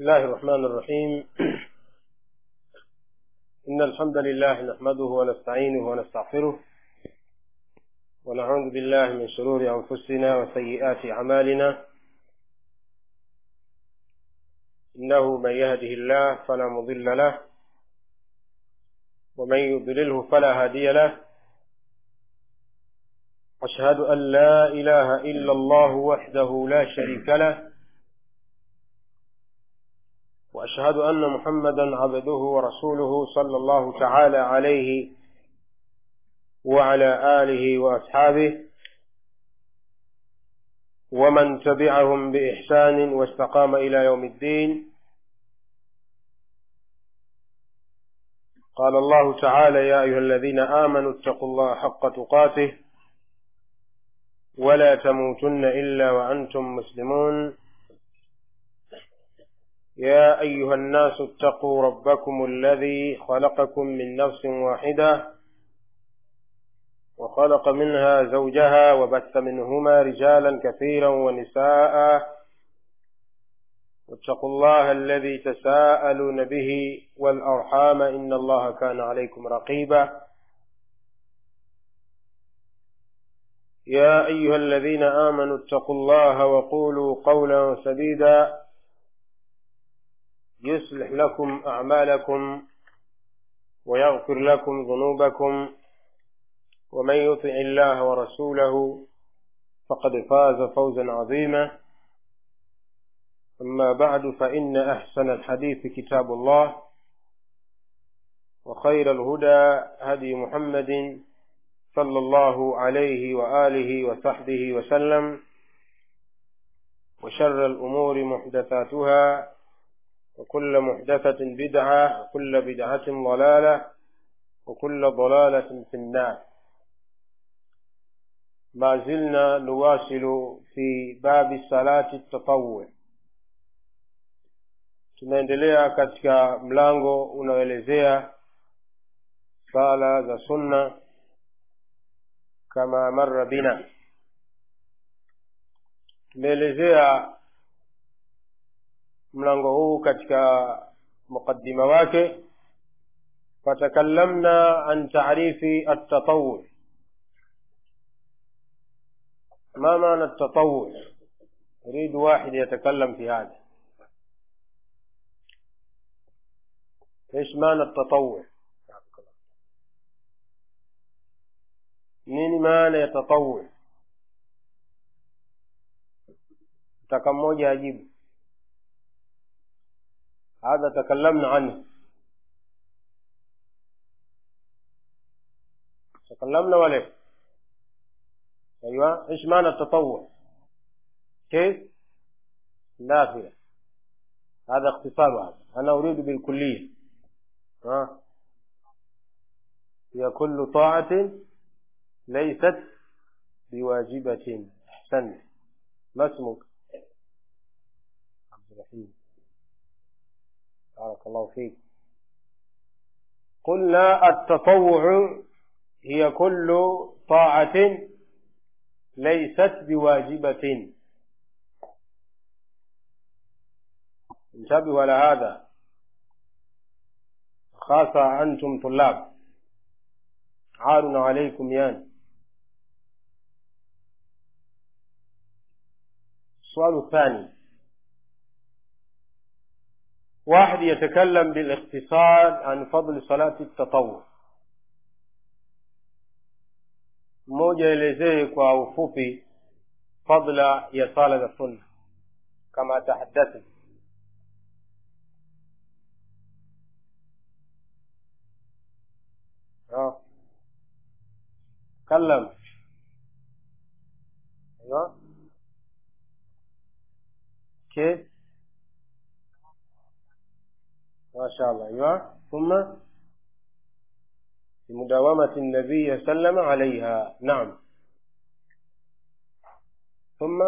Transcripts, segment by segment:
بسم الله الرحمن الرحيم إن الحمد لله نحمده ونستعينه ونستغفره ونعوذ بالله من شرور أنفسنا وسيئات أعمالنا إنه من يهده الله فلا مضل له ومن يضلله فلا هادي له أشهد أن لا إله إلا الله وحده لا شريك له وأشهد أن محمدا عبده ورسوله صلى الله تعالى عليه وعلى آله وأصحابه ومن تبعهم بإحسان واستقام إلى يوم الدين قال الله تعالى يا أيها الذين آمنوا اتقوا الله حق تقاته ولا تموتن إلا وأنتم مسلمون يا أيها الناس اتقوا ربكم الذي خلقكم من نفس واحدة وخلق منها زوجها وبث منهما رجالا كثيرا ونساء واتقوا الله الذي تساءلون به والأرحام إن الله كان عليكم رقيبا يا أيها الذين آمنوا اتقوا الله وقولوا قولا سديدا يصلح لكم أعمالكم ويغفر لكم ذنوبكم ومن يطع الله ورسوله فقد فاز فوزا عظيما أما بعد فإن أحسن الحديث كتاب الله وخير الهدى هدي محمد صلى الله عليه وآله وصحبه وسلم وشر الأمور محدثاتها وكل محدثة بدعة وكل بدعة ضلالة وكل ضلالة في النار ما زلنا نواصل في باب صلاة التطوع tunaendelea katika mlango unaoelezea sala za sunna kama marra bina tumeelezea mlango huu katika muqaddima wake فتكلمنا عن تعريف التطوع ما معنى التطوع يريد واحد يتكلم في هذا ايش معنى التطوع nini maana ya tatawur taka mmoja ajibu hadha takallamna anhu تكلمنا ولا ايوه ايش معنى التطوع كيف نافيه هذا اختصار هذا انا اريد بالكليه ها هي كل طاعه ليست بواجبة أحسنت ما اسمك؟ عبد الرحيم بارك الله فيك قلنا التطوع هي كل طاعة ليست بواجبة انتبهوا على هذا خاصة أنتم طلاب عار عليكم يان السؤال الثاني واحد يتكلم بالاختصار عن فضل صلاة التطوع mmoja elezee kwa ufupi fadla ya sala za sunna kama tahaddathi تكلم ايوه كيف ما شاء الله ايوه ثم بمداومة النبي صلى الله عليه وسلم عليها نعم ثم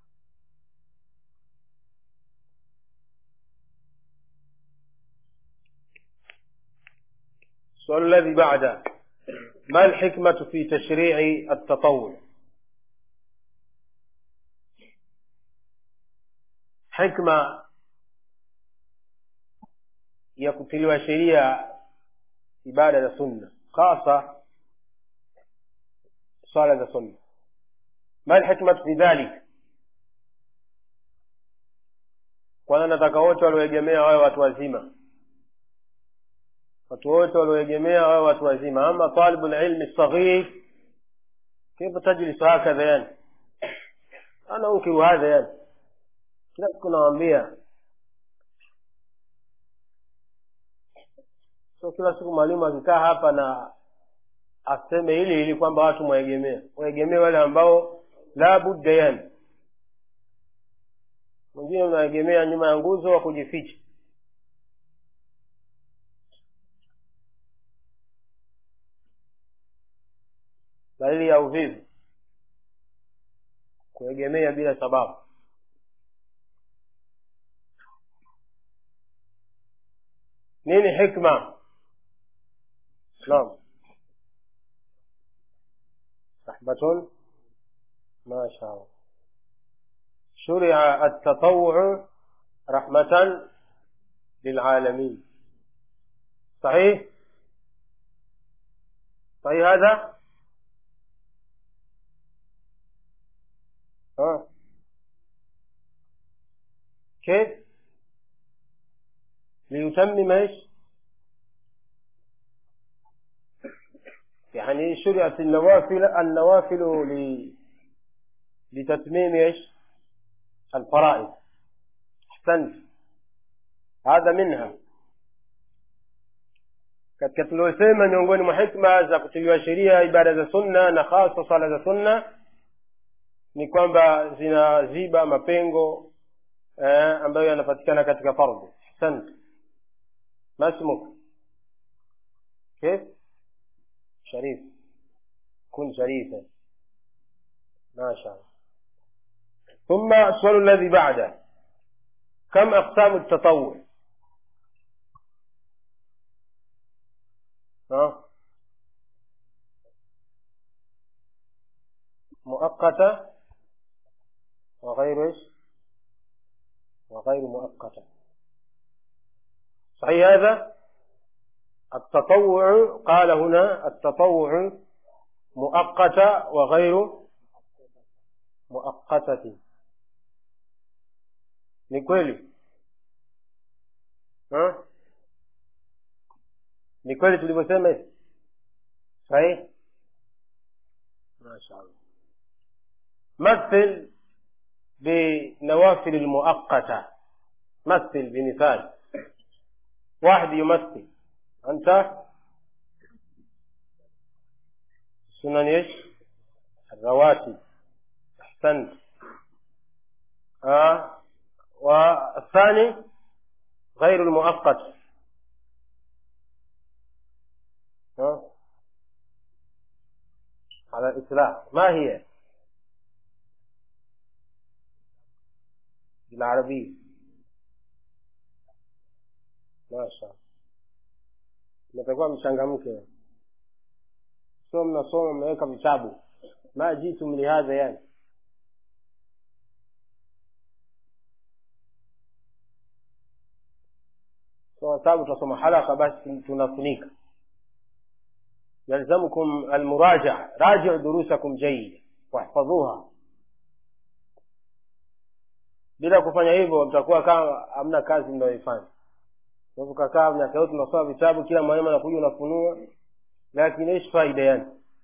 السؤال الذي بعده ما الحكمة في تشريع التطوع حكمة ya kutiliwa sheria ibada za sunna hasa swala za sunna ma lhikmatu fi dhalik kwanza nataka wote walioegemea wawe watu wazima watu wote walioegemea wawe watu wazima ama talibu lilmi saghir كيف تجلس هكذا يعني أنا أنكر هذا يعني kila siku nawaambia so kila siku mwalimu akikaa hapa na aseme hili hili kwamba watu mwaegemea waegemee wale ambao la budda yani mwingine unaegemea nyuma ya nguzo wa kujificha dalili ya uvivu kuegemea bila sababu nini hikma naam rahmatun ما شاء الله شرع التطوع رحمة للعالمين صحيح صحيح هذا ها كيف ليتمم ايش يعني شرعت النوافل النوافل ل... لتتميم ايش الفرائض احسنت هذا منها katika tuliosema miongoni mwa hikma za kutiliwa sheria ibada za sunna na hasa sala za sunna ni kwamba zinaziba mapengo eh, ambayo yanapatikana katika fardhi ahsant masmuk كيف شريف كن شريفا ما شاء الله ثم السؤال الذي بعده كم أقسام التطوع ها مؤقتة وغير ايش وغير مؤقتة صحيح هذا التطوع قال هنا التطوع مؤقتة وغير مؤقتة ni kweli ha? ni kweli tulivyosema hivi sahihi mashallah مثل بنوافل المؤقتة مثل بمثال واحد يمثل أنت سنن ايش الرواتب أحسنت آه والثاني غير المؤقت ها على الإطلاق ما هي بالعربية ما شاء الله mtakuwa mchangamke sio mnasoma mnaweka vitabu ma jitum lihadha yani kwa sababu tunasoma halaka basi tunafunika يلزمكم المراجعة راجعوا دروسكم جيدا واحفظوها bila kufanya hivyo mtakuwa kama hamna kazi mnayoifanya ukakaa miaka yote unasoma vitabu kila mwalimu anakuja unafunua lakini ايش faida yani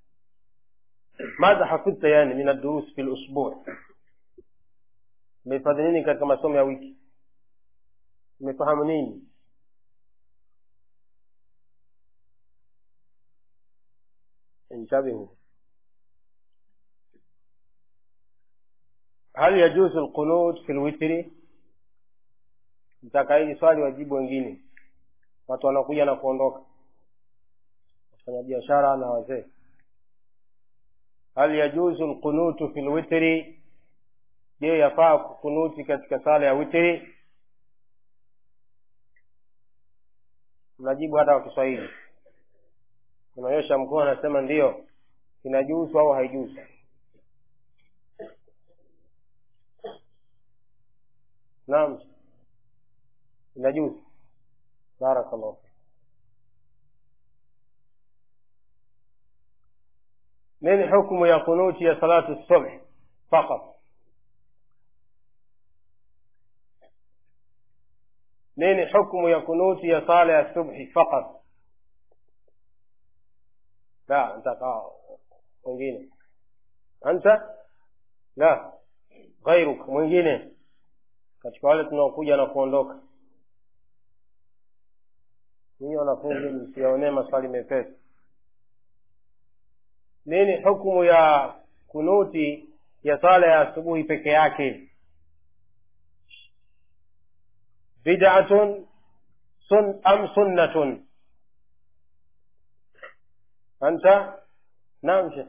madha hafidhta yani min ad-durus fi al-usbu' umehifadhi nini katika masomo ya wiki umefahamu nini انتبهوا هل يجوز القنوت في الوتر mtaka hili swali wajibu wengine watu wanakuja na kuondoka wafanya biashara na wazee hal yajuzu lqunutu fi lwitri je yafaa kukunuti katika sala ya witri mnajibu hata kwa kiswahili unaonyesha mkuu anasema ndiyo inajuzu au haijuzu naam inajuzu barakallahu fik nini hukmu ya kunuti ya salatu subh faqat nini hukmu ya kunuti ya sala ya subhi faqat la ntaka mwingine anta la ghairuk mwingine katika wale tunaokuja na kuondoka ninyi wanafunzi msiyaonee maswali mepesi nini hukumu ya kunuti ya sala ya asubuhi peke yake bid'atun sun am sunnatun anta naam shekh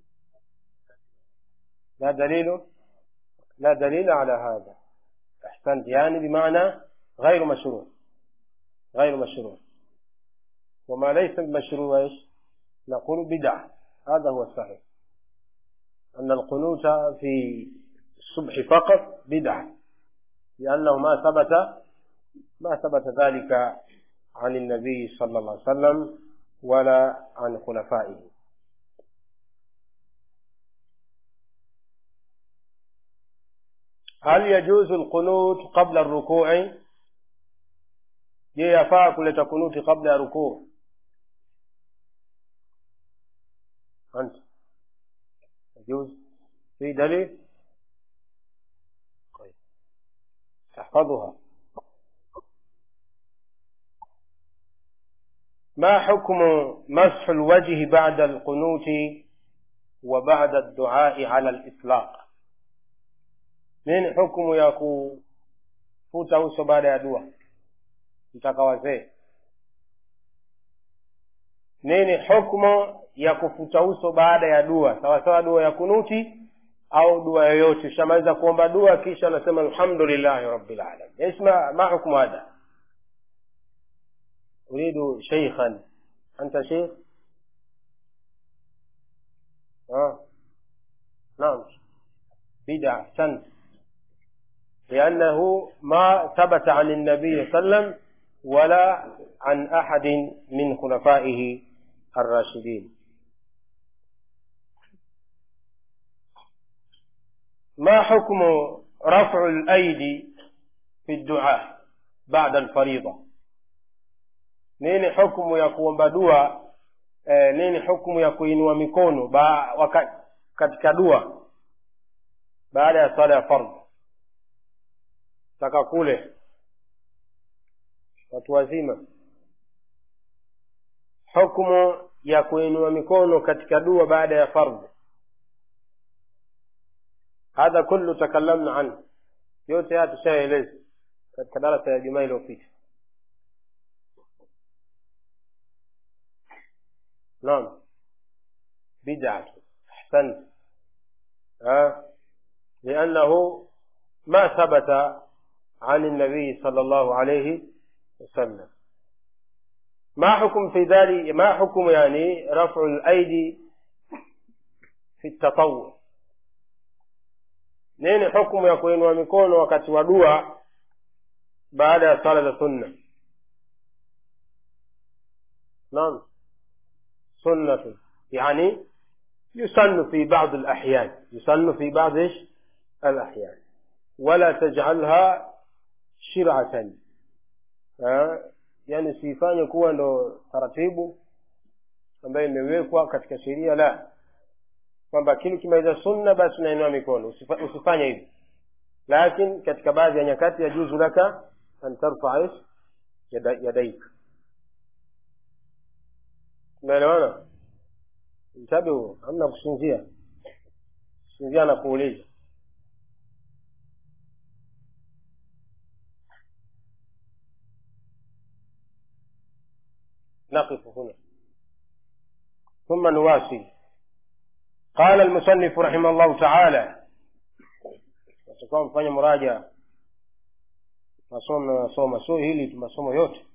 لا دليل لا دليل على هذا أحسنت يعني بمعنى غير مشروع غير مشروع وما ليس بمشروع ايش نقول بدعة هذا هو الصحيح أن القنوت في الصبح فقط بدعة لأنه ما ثبت ما ثبت ذلك عن النبي صلى الله عليه وسلم ولا عن خلفائه هل يجوز القنوت قبل الركوع je yafaa kuleta kunuti kabla ya rukuu anta يجوز في دليل طيب تحفظها ما حكم مسح الوجه بعد القنوت وبعد الدعاء على الإطلاق nini hukumu ya kufuta uso baada ya dua mtaka wazee nini hukmu ya kufuta uso baada ya dua sawasawa dua ya kunuti au dua yoyote ushamaliza kuomba dua kisha anasema alhamdulillahi rabbil alamin isma ma hukmu hada uridu sheikhan anta sheikh ah naam bid'a ahsant لأنه ما ثبت عن النبي صلى الله عليه وسلم ولا عن أحد من خلفائه الراشدين ما حكم رفع الأيدي في الدعاء بعد الفريضة nini hukumu ya kuomba dua eh, nini hukumu ya kuinua mikono ba, waka, katika dua baada ya swala ya fardhu taka kule watu wazima hukumu ya kuinua mikono katika dua baada ya fardhu hadha kullu takallamna anhu yote haya tushaeleza katika darasa ya jumaa iliyopita naam bid'atu ahsant liannahu ma thabata عن النبي صلى الله عليه وسلم ما حكم في ذلك ما حكم يعني رفع الأيدي في التطوع nini hukumu ya kuinua mikono wakati wa dua baada ya sala za sunna naam sunnatu yani yusannu fi ba'd al-ahyan yusannu fi ba'd ايش al-ahyan wala taj'alha shir'atan yani siifanye kuwa ndo taratibu ambayo imewekwa katika sheria la kwamba kile kimaliza sunna basi unainua mikono usifanye hivi lakin katika baadhi ya nyakati yajuzu laka an tarfa ish yadaik umeelewana mtabiu hamna kusinzia kusinzia na kuuliza نقف هنا ثم نواصل قال المصنف رحمه الله تعالى tutakuwa mfanya muraja masomo nasoma sio hili tu masomo yote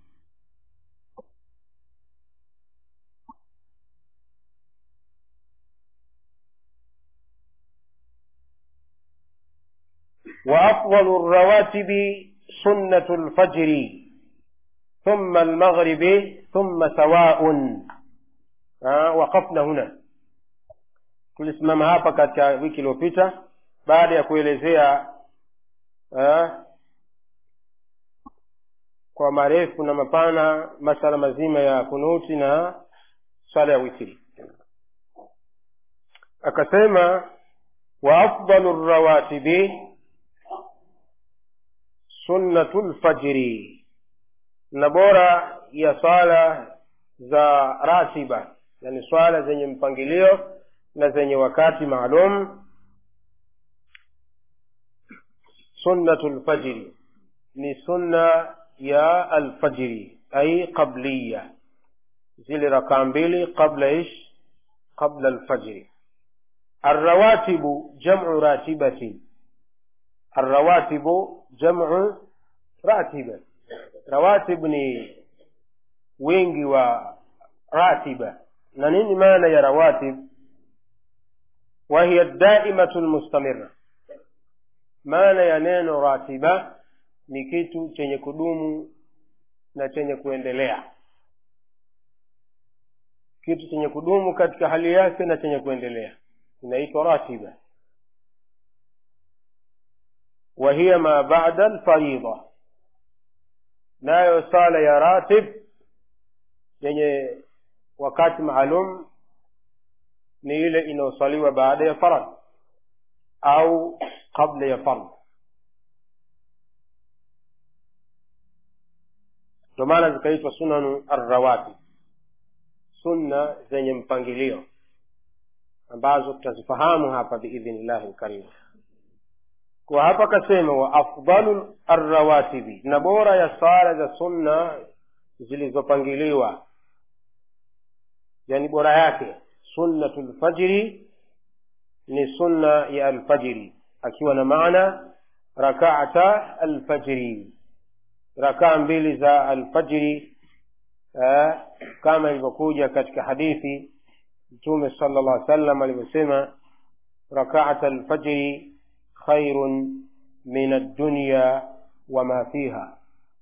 وأفضل الرواتب سنة الفجر thumma almaghribi thumma sawaun waqafna huna tulisimama hapa katika wiki iliyopita baada ya kuelezea ha, kwa marefu na mapana masala mazima ya kunuti na swala ya witri akasema wa afdalu rawatibi sunnatu lfajri na bora ya swala za ratiba yani swala zenye mpangilio na zenye wakati maalum sunnatu lfajri ni sunna ya alfajri ai qabliya zile rakaa mbili qabla ish qabla alfajri الرواتب جمع راتبة الرواتب جمع راتبة رواتب ni wingi wa ratiba na nini maana ya rawatib wahiya daimatu lmustamira maana ya neno ratiba ni kitu chenye kudumu na chenye kuendelea kitu chenye kudumu katika hali yake na chenye kuendelea inaitwa ratiba wa hiya ma bada alfarida nayo sala ya ratib yenye wakati maalum ni ile inayosaliwa baada ya farad au qabla ya fard ndio maana zikaitwa sunanu arrawatib sunna zenye mpangilio ambazo tutazifahamu hapa biidhnillahi lkarim kwa hapa kasema wa afdalu arrawatibi na bora ya sala za sunna zilizopangiliwa yani bora yake sunnatu lfajiri ni sunna ya alfajiri akiwa na maana rakaata alfajiri rakaa mbili za alfajiri eh, kama ilivyokuja katika hadithi mtume sala llah sallam alivyosema rakaata alfajri khairun min addunya wama fiha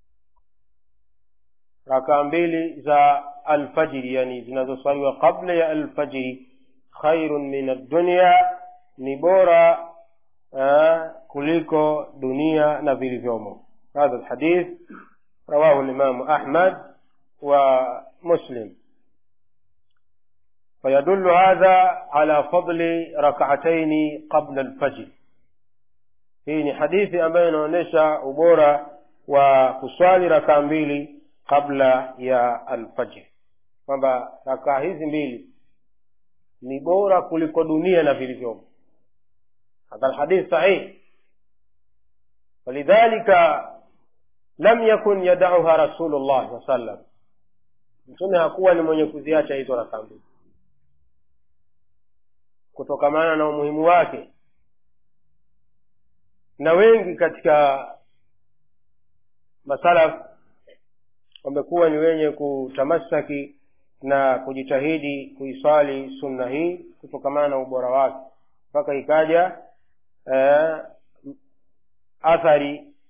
rakaa mbili za alfajiri yani zinazoswaliwa qabla ya alfajiri khairun min addunya ni bora uh, kuliko dunia na vilivyomo hadha lhadith rawahu limamu ahmad wa muslim فيدل هذا على فضل ركعتين قبل الفجر hii ni hadithi ambayo inaonyesha ubora wa kuswali rakaa mbili kabla ya alfajri kwamba rakaa hizi mbili ni bora kuliko dunia na vilivyomo hadha alhadith sahih walidhalika lam yakun yadauha rasulullah saa sallam mtume hakuwa ni mwenye kuziacha hizo rakaa mbili kutokamana na umuhimu wake na wengi katika masalaf wamekuwa ni wenye kutamasaki na kujitahidi kuiswali sunna hii kutokamana na ubora wake mpaka ikaja eh, athari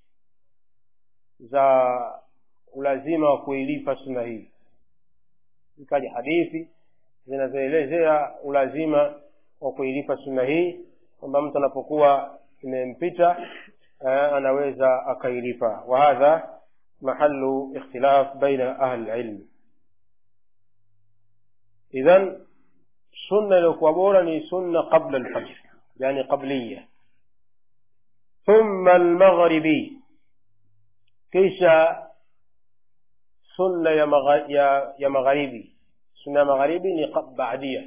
za ulazima wa kuilipa sunna hii ikaja hadithi zinazoelezea ulazima wa kuilipa sunna hii kwamba mtu anapokuwa imempita eh, anaweza akailipa wa hadha mahalu ikhtilaf baina ahli lilmi idhan sunna iliyokuwa bora ni sunna qabla lfajr yani qabliya thumma almaghribi kisha sunna ya, magha, ya, ya magharibi sunna ya magharibi ni baadia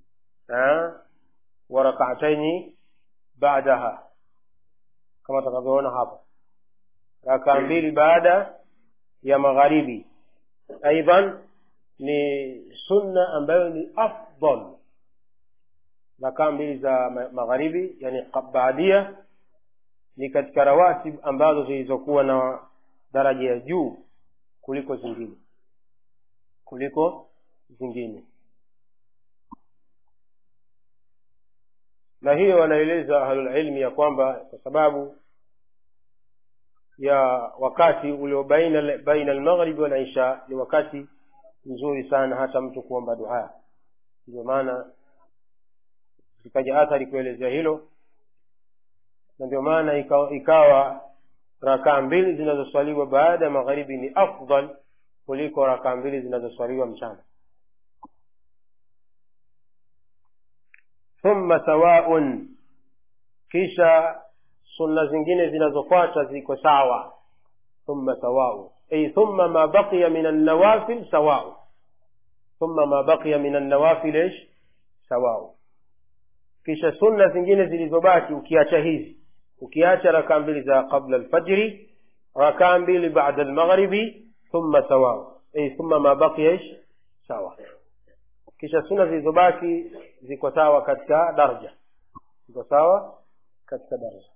wa rakataini baadaha kama tutakavyoona hapa rakaa mbili baada ya magharibi aidan ni sunna ambayo ni afdal rakaa mbili za magharibi yani baadia ni katika rawatib ambazo zilizokuwa na daraja ya juu kuliko zingine kuliko zingine na hiyo wanaeleza ahlulilmi ya kwamba kwa sababu ya wakati ulio baina baina almaghribi wal isha ni wakati mzuri sana hata mtu kuomba dua ndio maana zikaja athari kuelezea hilo na ndio maana ikawa, ikawa rakaa mbili zinazoswaliwa baada ya magharibi ni afdal kuliko rakaa mbili zinazoswaliwa mchana thumma sawaun kisha sunna zingine zinazofuata ziko sawa thumma sawau ay thumma ma baqiya min annawafil sawau thumma ma baqiya min annawafil ish sawau kisha sunna zingine zilizobaki ukiacha hizi ukiacha rakaa mbili za qabla alfajri rakaa mbili bada almaghribi thumma sawau ay thumma ma baqiya ish sawa kisha sunna zilizobaki ziko sawa katika daraja ziko sawa katika daraja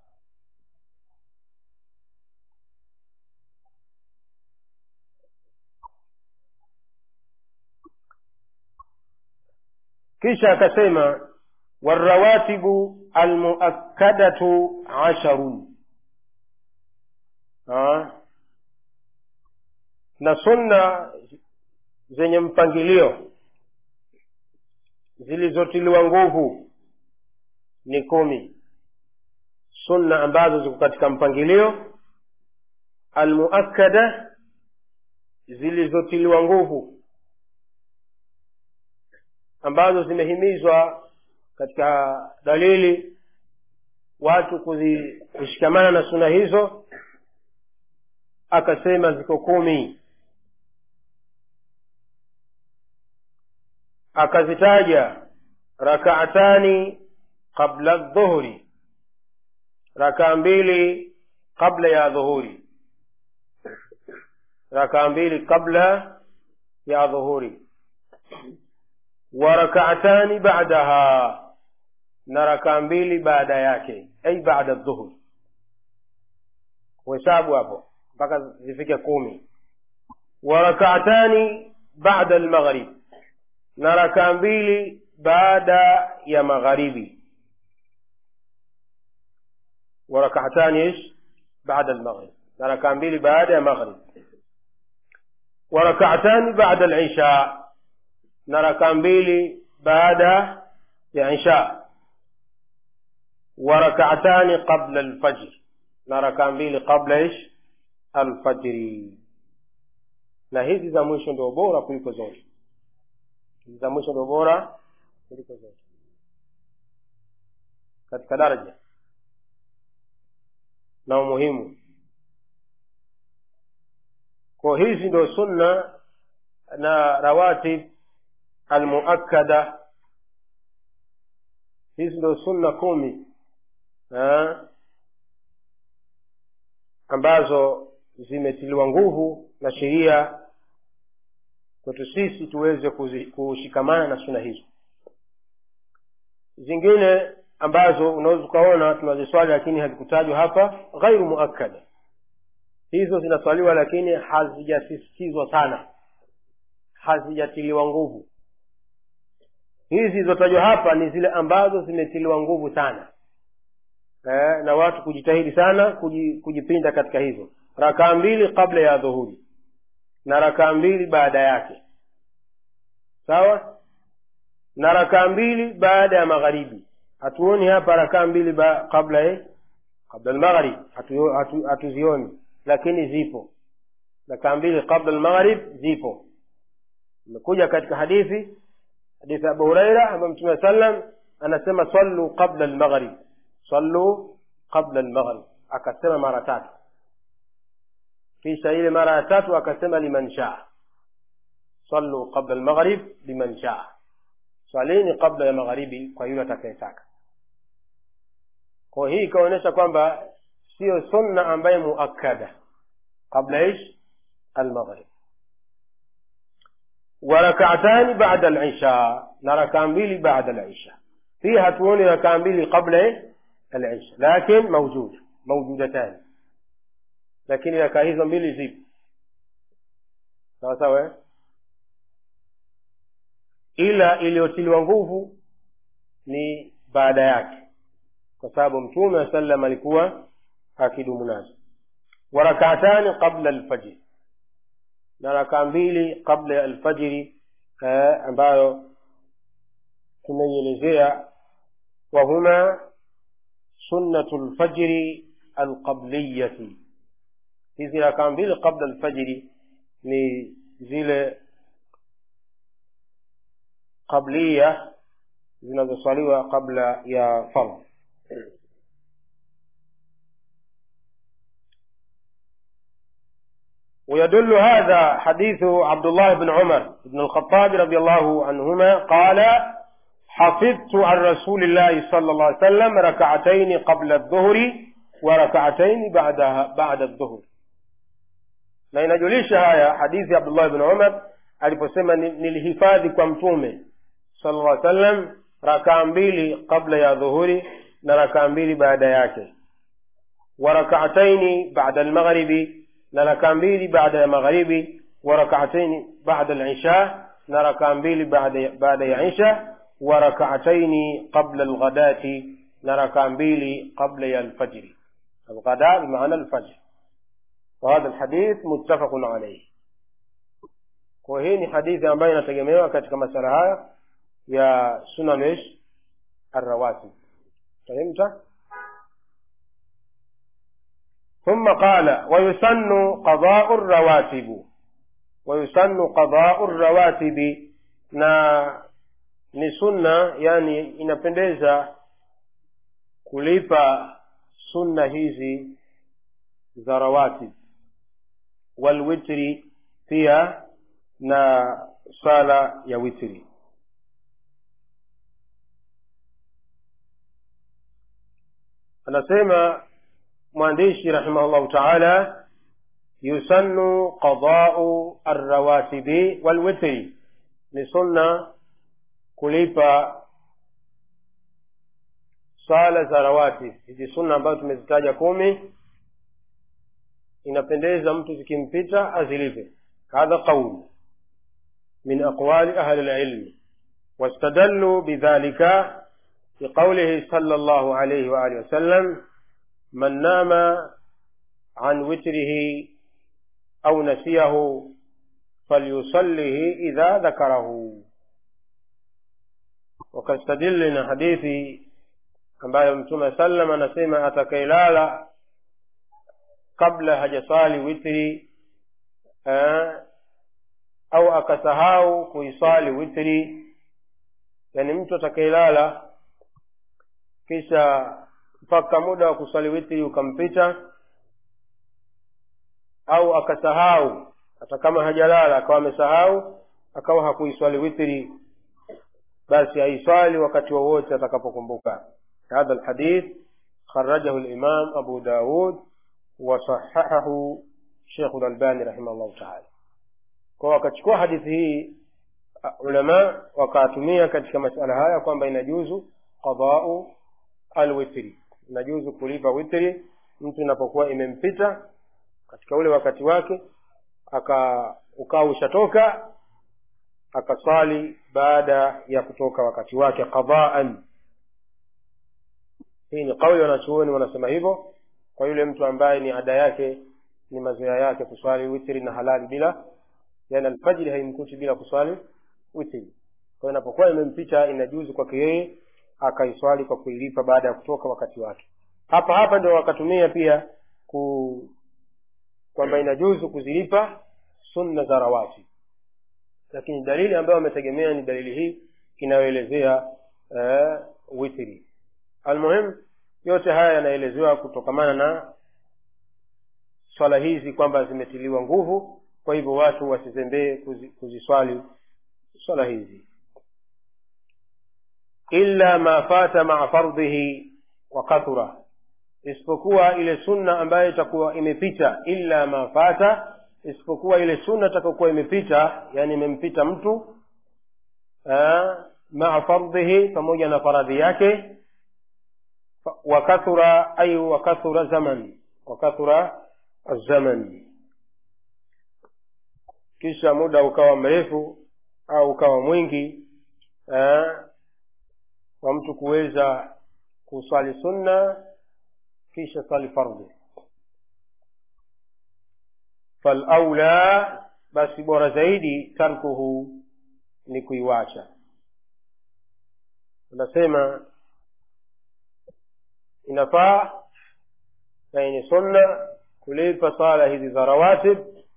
kisha akasema والرواتب المؤكدة عشر ha? na sunna zenye mpangilio zilizotiliwa nguvu ni kumi sunna ambazo ziko katika mpangilio almuakkada zilizotiliwa nguvu ambazo zimehimizwa katika dalili watu kuzi- kushikamana na suna hizo akasema ziko kumi akazitaja rakaatani qabla dhuhuri rakaa mbili qabla ya dhuhuri rakaa mbili qabla ya dhuhuri wa rakaatani ba'daha na rakaa mbili baada yake ay baada dhuhur kuhesabu hapo mpaka zifike kumi wa rakaatani baada almaghrib na rakaa mbili baada ya magharibi wa rakaatani ish baada almaghrib na rakaa mbili baada ya maghrib wa rakaatani baada alisha na rakaa mbili baada ya isha wa rakaatani qabla alfajr na rakaa mbili qabla ish alfajri na hizi za mwisho ndio bora kuliko zote hizi za mwisho ndio bora kuliko zote katika daraja na umuhimu kwa hizi ndio sunna na rawatib almuakkada hizi ndio sunna kumi eh, ambazo zimetiliwa nguvu na sheria kwetu sisi tuweze kuzi- kushikamana na suna hizo zingine ambazo unaweza ukaona tunaziswali lakini hazikutajwa hapa ghairu muakkada hizo zinaswaliwa lakini hazijasisitizwa sana hazijatiliwa nguvu hizi zilizotajwa hapa ni zile ambazo zimetiliwa nguvu sana eh, na watu kujitahidi sana kuji, kujipinda katika hizo rakaa mbili kabla ya dhuhuri na rakaa mbili baada yake sawa na rakaa mbili baada ya magharibi hatuoni hapa rakaa mbili ba, kabla eh, kabla almaghrib hatu- hatu- hatuzioni lakini zipo rakaa mbili kabla almaghrib zipo imekuja katika hadithi hadithi ya abu huraira ambayo mtume sallam anasema sallu qabla almaghrib sallu qabla almaghrib akasema mara tatu kisha ile mara ya tatu akasema liman shaa sallu qabla almaghrib liman shaa swalini qabla ya magharibi kwa yule atakayetaka kwa hii ikaonyesha kwamba siyo sunna ambaye muakkada qabla ish almaghrib وركعتان بعد العشاء نركع mbili بعد العشاء في hatuoni rakaa mbili qabla العشاء لكن موجود موجودتان lakini rakaa hizo mbili zipo sawa sawa eh? ila iliyotiliwa nguvu ni baada yake kwa sababu mtume wa sallam alikuwa akidumu nazo wa rakatani qabla alfajri na rakaa mbili kabla ya alfajiri eh, ambayo tumeielezea wahuma sunnatu lfajri alqabliyati hizi rakaa mbili qabla alfajiri ni zile qabliya zinazoswaliwa kabla ya fardh ويدل هذا حديث عبد الله بن عمر بن الخطاب رضي الله عنهما قال حفظت عن رسول الله صلى الله عليه وسلم ركعتين قبل الظهر وركعتين بعدها بعد الظهر na inajulisha haya hadithi ya abdullah bn umar aliposema nilihifadhi kwa mtume sala llah sallam rakaa mbili kabla ya dhuhuri na rakaa mbili baada yake wa rakaataini bada almaghribi na rakaa mbili baada ya magharibi wa rakaataini bada lisha na rakaa mbili baada ya isha wa rakaataini qabla alghadati na rakaa mbili qabla ya alfajri alghada bimaana alfajr وهذا الحديث متفق عليه kwa hii ni hadithi ambayo inategemewa katika masala haya ya sunan ish arrawatib fahimta ثم قال ويسن قضاء الرواتب ويسن قضاء الرواتب na ni sunna yani inapendeza kulipa sunna hizi za rawatib walwitri pia na sala ya witri anasema mwandishi rahimahullahu taala yusannu qadau arrawatibi walwitri ni sunna kulipa sala za rawatib hizi sunna ambazo tumezitaja kumi inapendeza mtu zikimpita azilipe hadha qaul min aqwali ahli lilmi واستدلوا بذلك بقوله صلى الله عليه وآله وسلم من نام عن وتره أو نسيه فليصله إذا ذكره وكاستدلنا حديثي ambayo mtume sallam anasema atakailala kabla hajasali witri eh, au akasahau kuisali witri yani mtu atakailala kisha mpaka muda wa kuswali witri ukampita au akasahau hata kama hajalala akawa amesahau akawa hakuiswali witri basi aiswali wakati wowote atakapokumbuka hadha lhadith kharajahu limam abu daud wasahahahu shekhu lalbani rahimahullahu taala kwa wakachukua hadithi hii ulama wakatumia katika masala haya kwamba inajuzu qadau alwitri inajuzu kulipa witri mtu inapokuwa imempita katika ule wakati wake aka ukawa ushatoka akaswali baada ya kutoka wakati wake qadaan hii ni kauli wanachuoni wanasema hivyo kwa yule mtu ambaye ni ada yake ni mazoea yake kuswali witri na halali bila yani alfajiri haimkuti bila kuswali witri kwa hiyo inapokuwa imempita inajuzu kwake yeye akaiswali kwa kuilipa baada ya kutoka wakati wake hapa hapa ndio wakatumia pia ku kwamba inajuzu kuzilipa sunna za rawati lakini dalili ambayo wametegemea ni dalili hii inayoelezea uh, witri almuhim yote haya yanaelezewa kutokamana na swala hizi kwamba zimetiliwa nguvu kwa hivyo watu wasizembee kuzi, kuziswali swala hizi illa ma fata maa fardhihi wa kathura isipokuwa ile sunna ambayo itakuwa imepita illa ma fata isipokuwa ile sunna itakayokuwa imepita yani imempita mtu maa fardhihi pamoja na faradhi yake wakathura ay wakathura zaman wakathura zaman kisha muda ukawa mrefu au ukawa mwingi eh, wa mtu kuweza kuswali sunna kisha swali fardhi falaula basi bora zaidi tarkuhu ni kuiwacha unasema inafaa na yenye sunna kulipa sala hizi za rawatib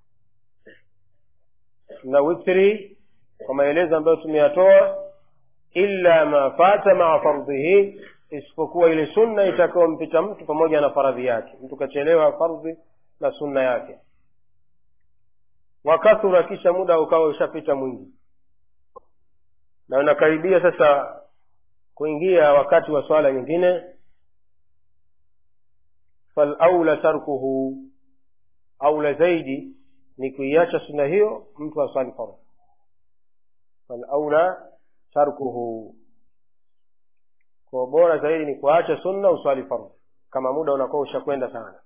na witri kwa maelezo ambayo tumeyatoa illa ma fata maa fardhihi isipokuwa ile sunna itakayompita mtu pamoja na faradhi yake mtu kachelewa fardhi na sunna yake wakathura kisha muda ukawa ushapita mwingi na unakaribia sasa kuingia wakati wa swala nyingine falaula tarkuhu aula zaidi ni kuiacha sunna hiyo mtu aswali fardhi falaula tarkuhu kwa bora zaidi ni kuacha sunna uswali fardhi kama muda unakuwa ushakwenda sana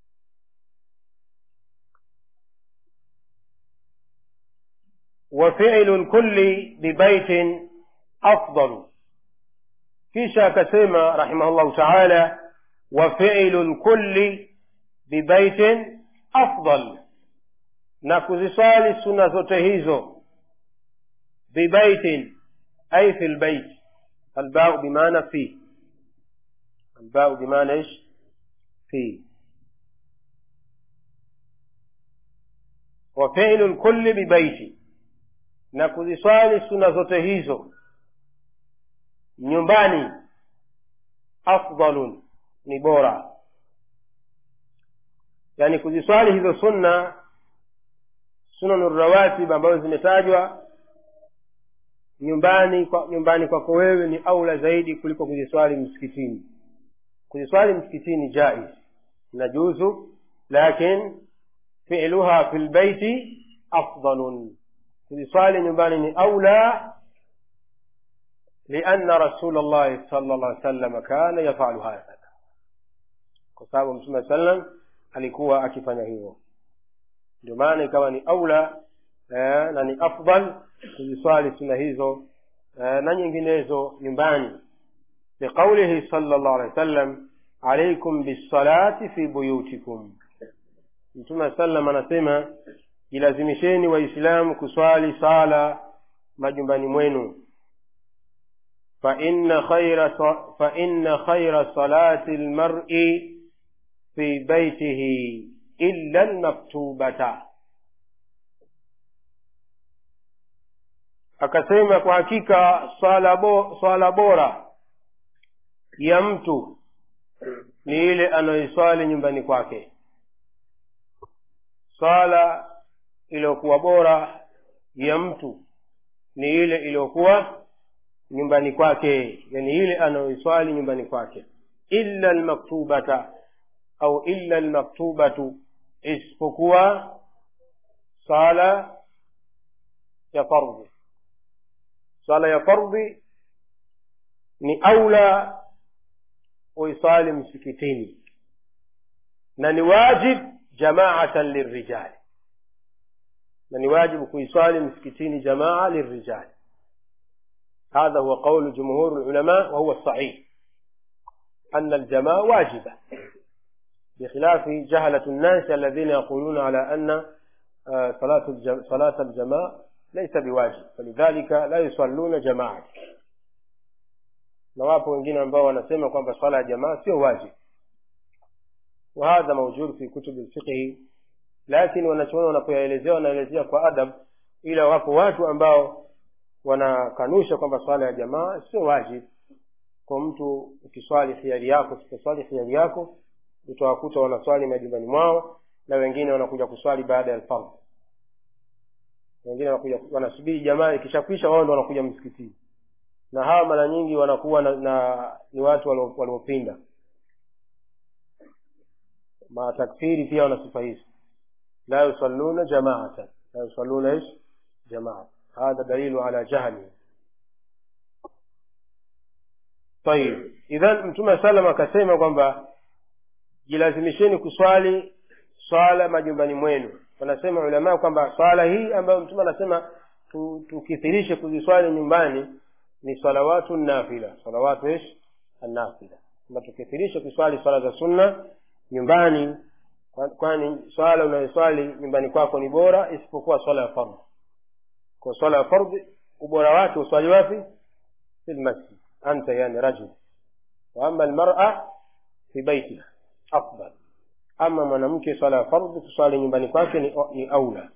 وفعل الكل ببيت أفضل kisha akasema rahimahullahu taala wafilu lkulli bibaitin afdal na kuziswali suna zote hizo bibaitin ay fi lbait albau bimaana fi albau bimaana ish fi wafilu lkulli bibaiti na kuziswali suna zote hizo nyumbani afdalun ni bora yaani kuziswali hizo sunna sunanu rawatib ambazo zimetajwa nyumbani kwa, nyumbani kwako wewe ni aula zaidi kuliko kuziswali msikitini kuziswali msikitini jaiz najuzu lakin filuha fi lbaiti afdalun kuziswali nyumbani ni aula لأن رسول الله صلى الله عليه وسلم كان يفعل هذا kwa sababu mtume sallam alikuwa akifanya hivyo ndio maana ikawa ni aula eh, na ni afdal kuziswali suna hizo eh, na nyinginezo nyumbani liqaulihi sala llahu alehi wa sallam alaikum bisalati fi buyutikum mtume sallam anasema jilazimisheni waislamu kuswali sala majumbani mwenu فإن خير فإن خير صلاة المرء في بيته إلا المكتوبة akasema kwa hakika swala, bo, swala bora ya mtu ni ile anayoiswali nyumbani kwake swala iliyokuwa bora ya mtu ni ile iliyokuwa nyumbani kwake yani ile anayoiswali nyumbani kwake illa lmaktubata au illa lmaktubatu isipokuwa sala ya fardhi sala ya fardhi ni aula uisali msikitini na ni wajib jamaatan lirijali na ni wajibu kuiswali msikitini jamaa lirijali هذا هو قول جمهور العلماء وهو الصحيح أن الجماعة واجبة بخلاف جهلة الناس الذين يقولون على أن صلاة الجم... صلاة الجماعة ليس بواجب فلذلك لا يصلون جماعة na wapo wengine ambao wanasema kwamba swala ya jamaa sio wajib wahadha maujud fi kutubi lfiqhi lakini wanachoona wanapoyaelezea wanaelezea kwa adab ila wapo watu ambao wanakanusha kwamba swala ya jamaa sio wajib kwa mtu ukiswali hiari yako usiposwali hiari yako utawakuta wanaswali majumbani mwao na wengine wanakuja kuswali baada ya alfardh wengine wanakuja wanasubiri jamaa ikishakwisha wao ndo wanakuja msikitini na hawa mara nyingi wanakuwa na, na ni watu waliopinda matakfiri pia wana sifa hizi la yusalluna jamaatan la yusalluna ish jamaa هذا دليل على جهله طيب idhan mtume salam akasema kwamba jilazimisheni kuswali swala majumbani mwenu wanasema ulamaa kwamba swala hii ambayo mtume anasema tukithirishe kuziswali nyumbani ni salawatu nafila salawatu ish annafila kwamba tukithirishe kuswali swala za sunna nyumbani Kwa- kwani swala unayoswali nyumbani kwako ni bora isipokuwa swala ya fardhi kwa swala ya fardhi ubora wake uswali wapi fi lmasjid anta yani rajul wa ama almar'a fi baitiha afdal ama mwanamke swala ya fardhi kuswali nyumbani kwake ni, ni aula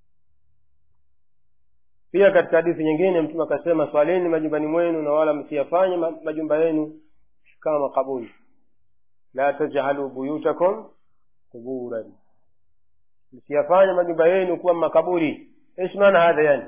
pia katika hadithi nyingine mtume akasema swaleni majumbani mwenu na wala msiyafanye ma- majumba yenu kama makaburi la tajalu buyutakum quburan msiyafanye majumba yenu kuwa makaburi ايش معنى هذا يعني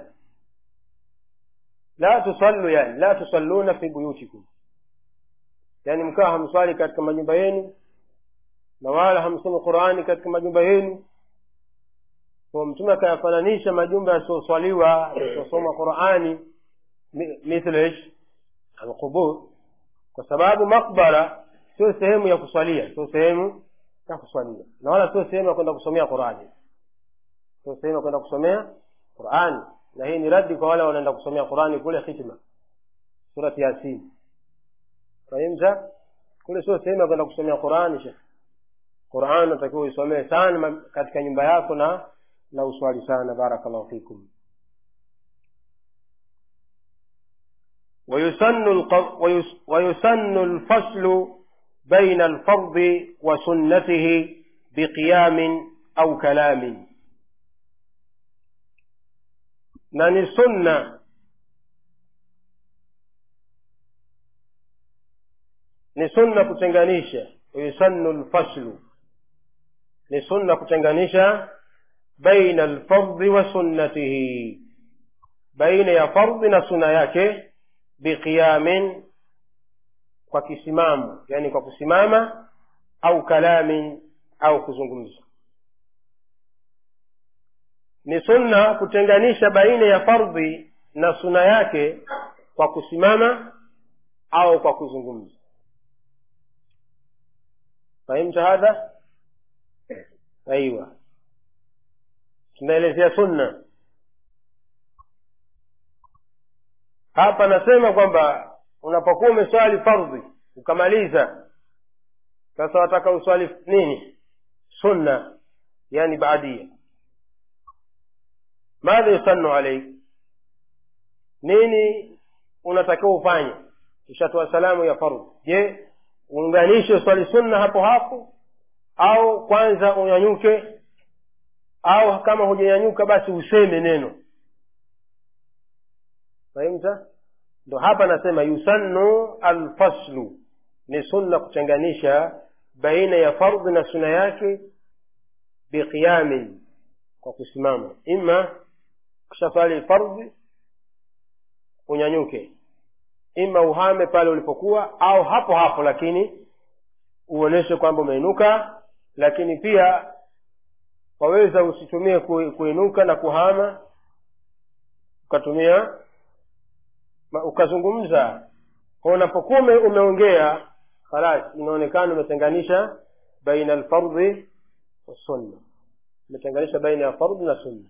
لا تصلوا يعني لا تصلون في بيوتكم yani mkawa hamswali katika majumba yenu na wala hamsomi qurani katika majumba yenu kwa mtume akayafananisha majumba yasiyoswaliwa yasiyosoma qurani mi- mithlu ish alqubur kwa sababu makbara sio sehemu ya kuswalia sio sehemu ya kuswalia na wala sio sehemu ya kwenda kusomea qurani sio sehemu ya kwenda kusomea qurani na hii ni radi kwa wale wanaenda kusomea qurani kule khitma surati yasin fahimta kule sio sehemu ya kwenda kusomea qurani shekh quran natakiwa uisomee sana ma- katika nyumba yako na na uswali sana barakallahu fikum ويسن الق- ويس- ويسن الفصل بين الفرض وسنته بقيام أو كلام نني سنة ni sunna kutenganisha yusannu lfaslu ni sunna kutenganisha baina alfardhi wa sunnatihi baina ya fardhi na suna yake biqiyamin kwa kisimamo yani kwa kusimama au kalamin au kuzungumza ni sunna kutenganisha baina ya fardhi na suna yake kwa kusimama au kwa kuzungumza فهمت هذا ايوه tunaelezea sunna hapa nasema kwamba unapokuwa umeswali fardhi ukamaliza sasa wataka uswali nini sunna yani baadia madha yusannu alaik nini unatakiwa ufanye ushatoa salamu ya fardhi je uunganishe swali sunna hapo hapo au kwanza unyanyuke au kama hujanyanyuka basi useme neno fahimta ndo hapa nasema yusannu alfaslu ni sunna kutenganisha baina ya fardhi na suna yake biqiyamin kwa kusimama ima ukishaswali fardhi unyanyuke ima uhame pale ulipokuwa au hapo hapo lakini uoneshe kwamba umeinuka lakini pia waweza usitumie ku- kuinuka na kuhama ukatumia ma- ukazungumza kwa unapokuwa ume- umeongea khalas inaonekana umetenganisha baina alfardhi wassunna umetenganisha baina ya fardhi na sunna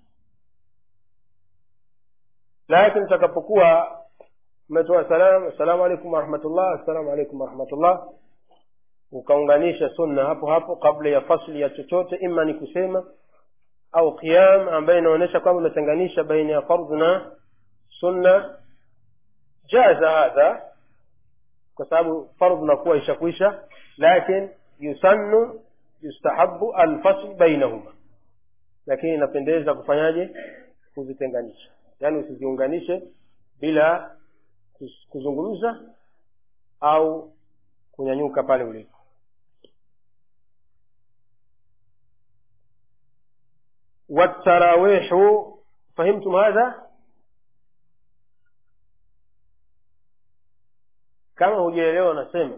lakini utakapokuwa umetoa salam assalamu alaikum warahmatullah assalamu alaikum warahmatullah ukaunganisha sunna hapo hapo kabla ya fasli ya chochote ima ni kusema au qiyam ambayo inaonyesha kwamba umetenganisha baina ya fardhu na sunna jaza hadha kwa sababu fardhu nakuwa ishakwisha lakin yusannu yustahabu alfasl bainahuma lakini inapendeza kufanyaje kuzitenganisha yaani usiziunganishe bila kus- kuzungumza au kunyanyuka pale ulipo والتراويح فهمتم هذا kama hujaelewa nasema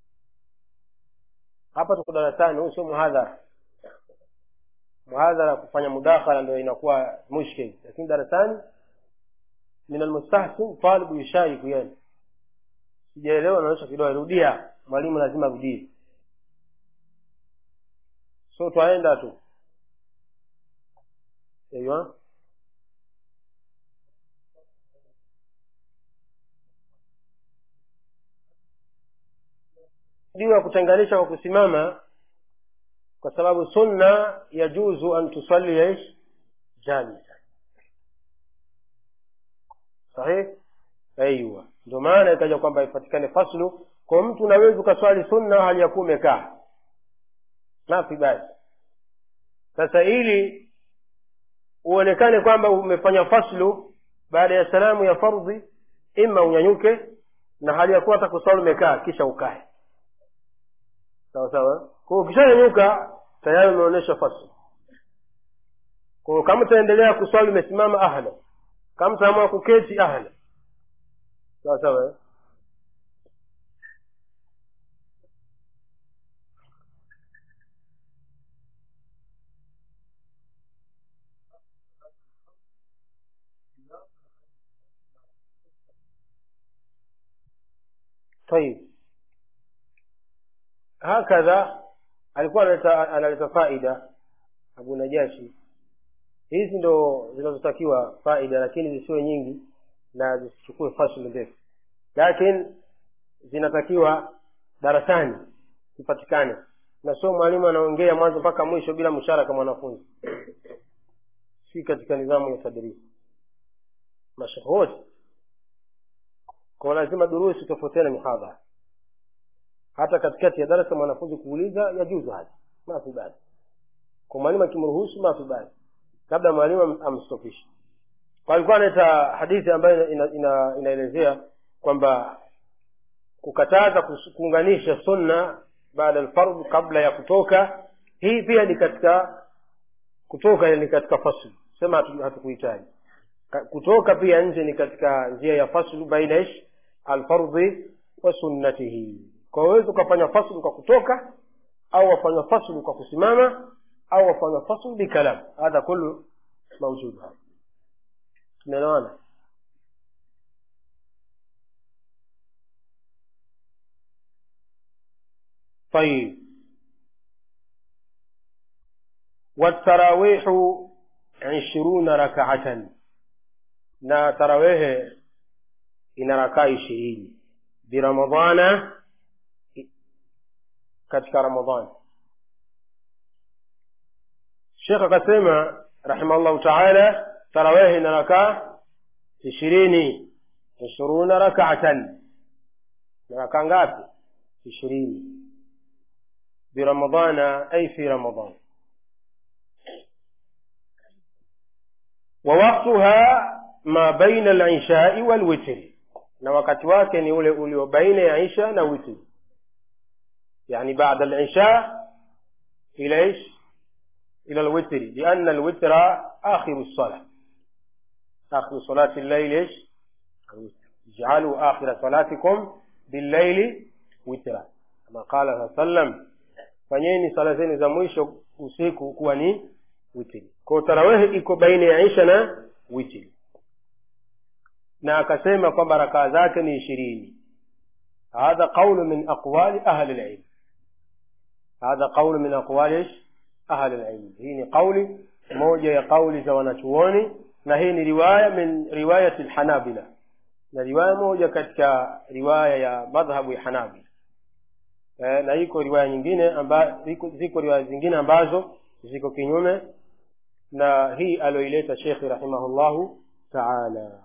hapa tuko darasani huu sio muhadhara muhadhara kufanya mudakhala ndio inakuwa mushkil lakini darasani min almustahsin talibu yushariku yani sijaelewa naonyesha kidole rudia mwalimu lazima arudie so twaenda tu ايوه diwa kutenganisha kwa kusimama kwa sababu sunna yajuzu an tusalli ish jalisa sahih aiwa ndio maana ikaja kwamba ipatikane faslu kwa mtu unaweza ukaswali sunna hali ya kuwa umekaa nafi basi sasa ili uonekane kwamba umefanya faslu baada ya salamu ya fardhi ima unyanyuke na hali ya kuwa hata kuswali umekaa kisha ukae sawa sawa kwa ukishanyanyuka tayari umeonyesha faslu kwa kama utaendelea kuswali umesimama ahla kama utaamua kuketi ahla sawa sawa طيب هكذا alikuwa analeta analeta faida abu najashi hizi ndo zinazotakiwa faida lakini zisiwe nyingi na zisichukue fasli ndefu lakini zinatakiwa darasani zipatikane na sio mwalimu anaongea mwanzo mpaka mwisho bila msharaka mwanafunzi si katika nidhamu ya tadrisi mashekhe wote kwa lazima durusi tofautiana mihadhara hata katikati ya darasa mwanafunzi kuuliza yajuzu hadi mafi basi kwa mwalimu akimruhusu mafi basi labda mwalimu amstopishe alikuwa analeta hadithi ambayo ina, ina, inaelezea kwamba kukataza kuunganisha sunna baada alfardh kabla ya kutoka hii pia ni katika kutoka ni katika faslu sema hatukuhitaji kutoka pia nje ni katika njia ya faslu baina ish alfardhi wa sunnatihi kwa uwezi ukafanya faslu kwa kutoka au wafanya faslu kwa kusimama au wafanya faslu bikalam hadha kullu mawjud tumeelewana طيب والتراويح عشرون ركعة na tarawehe ina rakaa ishirini biramadhana katika ramadhani shekh akasema rahimahllahu taala tarawehe ina rakaa ishirini ishiruna rakaatan na rakaa ngapi ishirini biramadhana ay fi ramadan ووقتها ما بين العشاء والوتر na wakati wake ni ule ulio baina ya isha na witri yani baada العشاء إلى إيش إلى الوتر لأن الوتر آخر الصلاة آخر صلاة الليل إيش اجعلوا آخر صلاتكم بالليل وترا كما قال صلى الله عليه وسلم fanyeni sala zenu za mwisho usiku kuwa ni witri kwao tarawehi iko baina ya isha na witri na akasema kwamba rakaa zake ni ishirini hadha qaulu min aqwali ahli lilm hadha qaulu min aqwali ahli lilm hii ni qauli moja ya qauli za wanachuoni na hii ni riwaya min riwayati lhanabila na riwaya moja katika riwaya ya madhhabu ya hanabila eh, na iko riwaya nyingine amba, ziko, ziko riwaya zingine ambazo ziko kinyume na hii aliyoileta shekhi rahimahullahu taala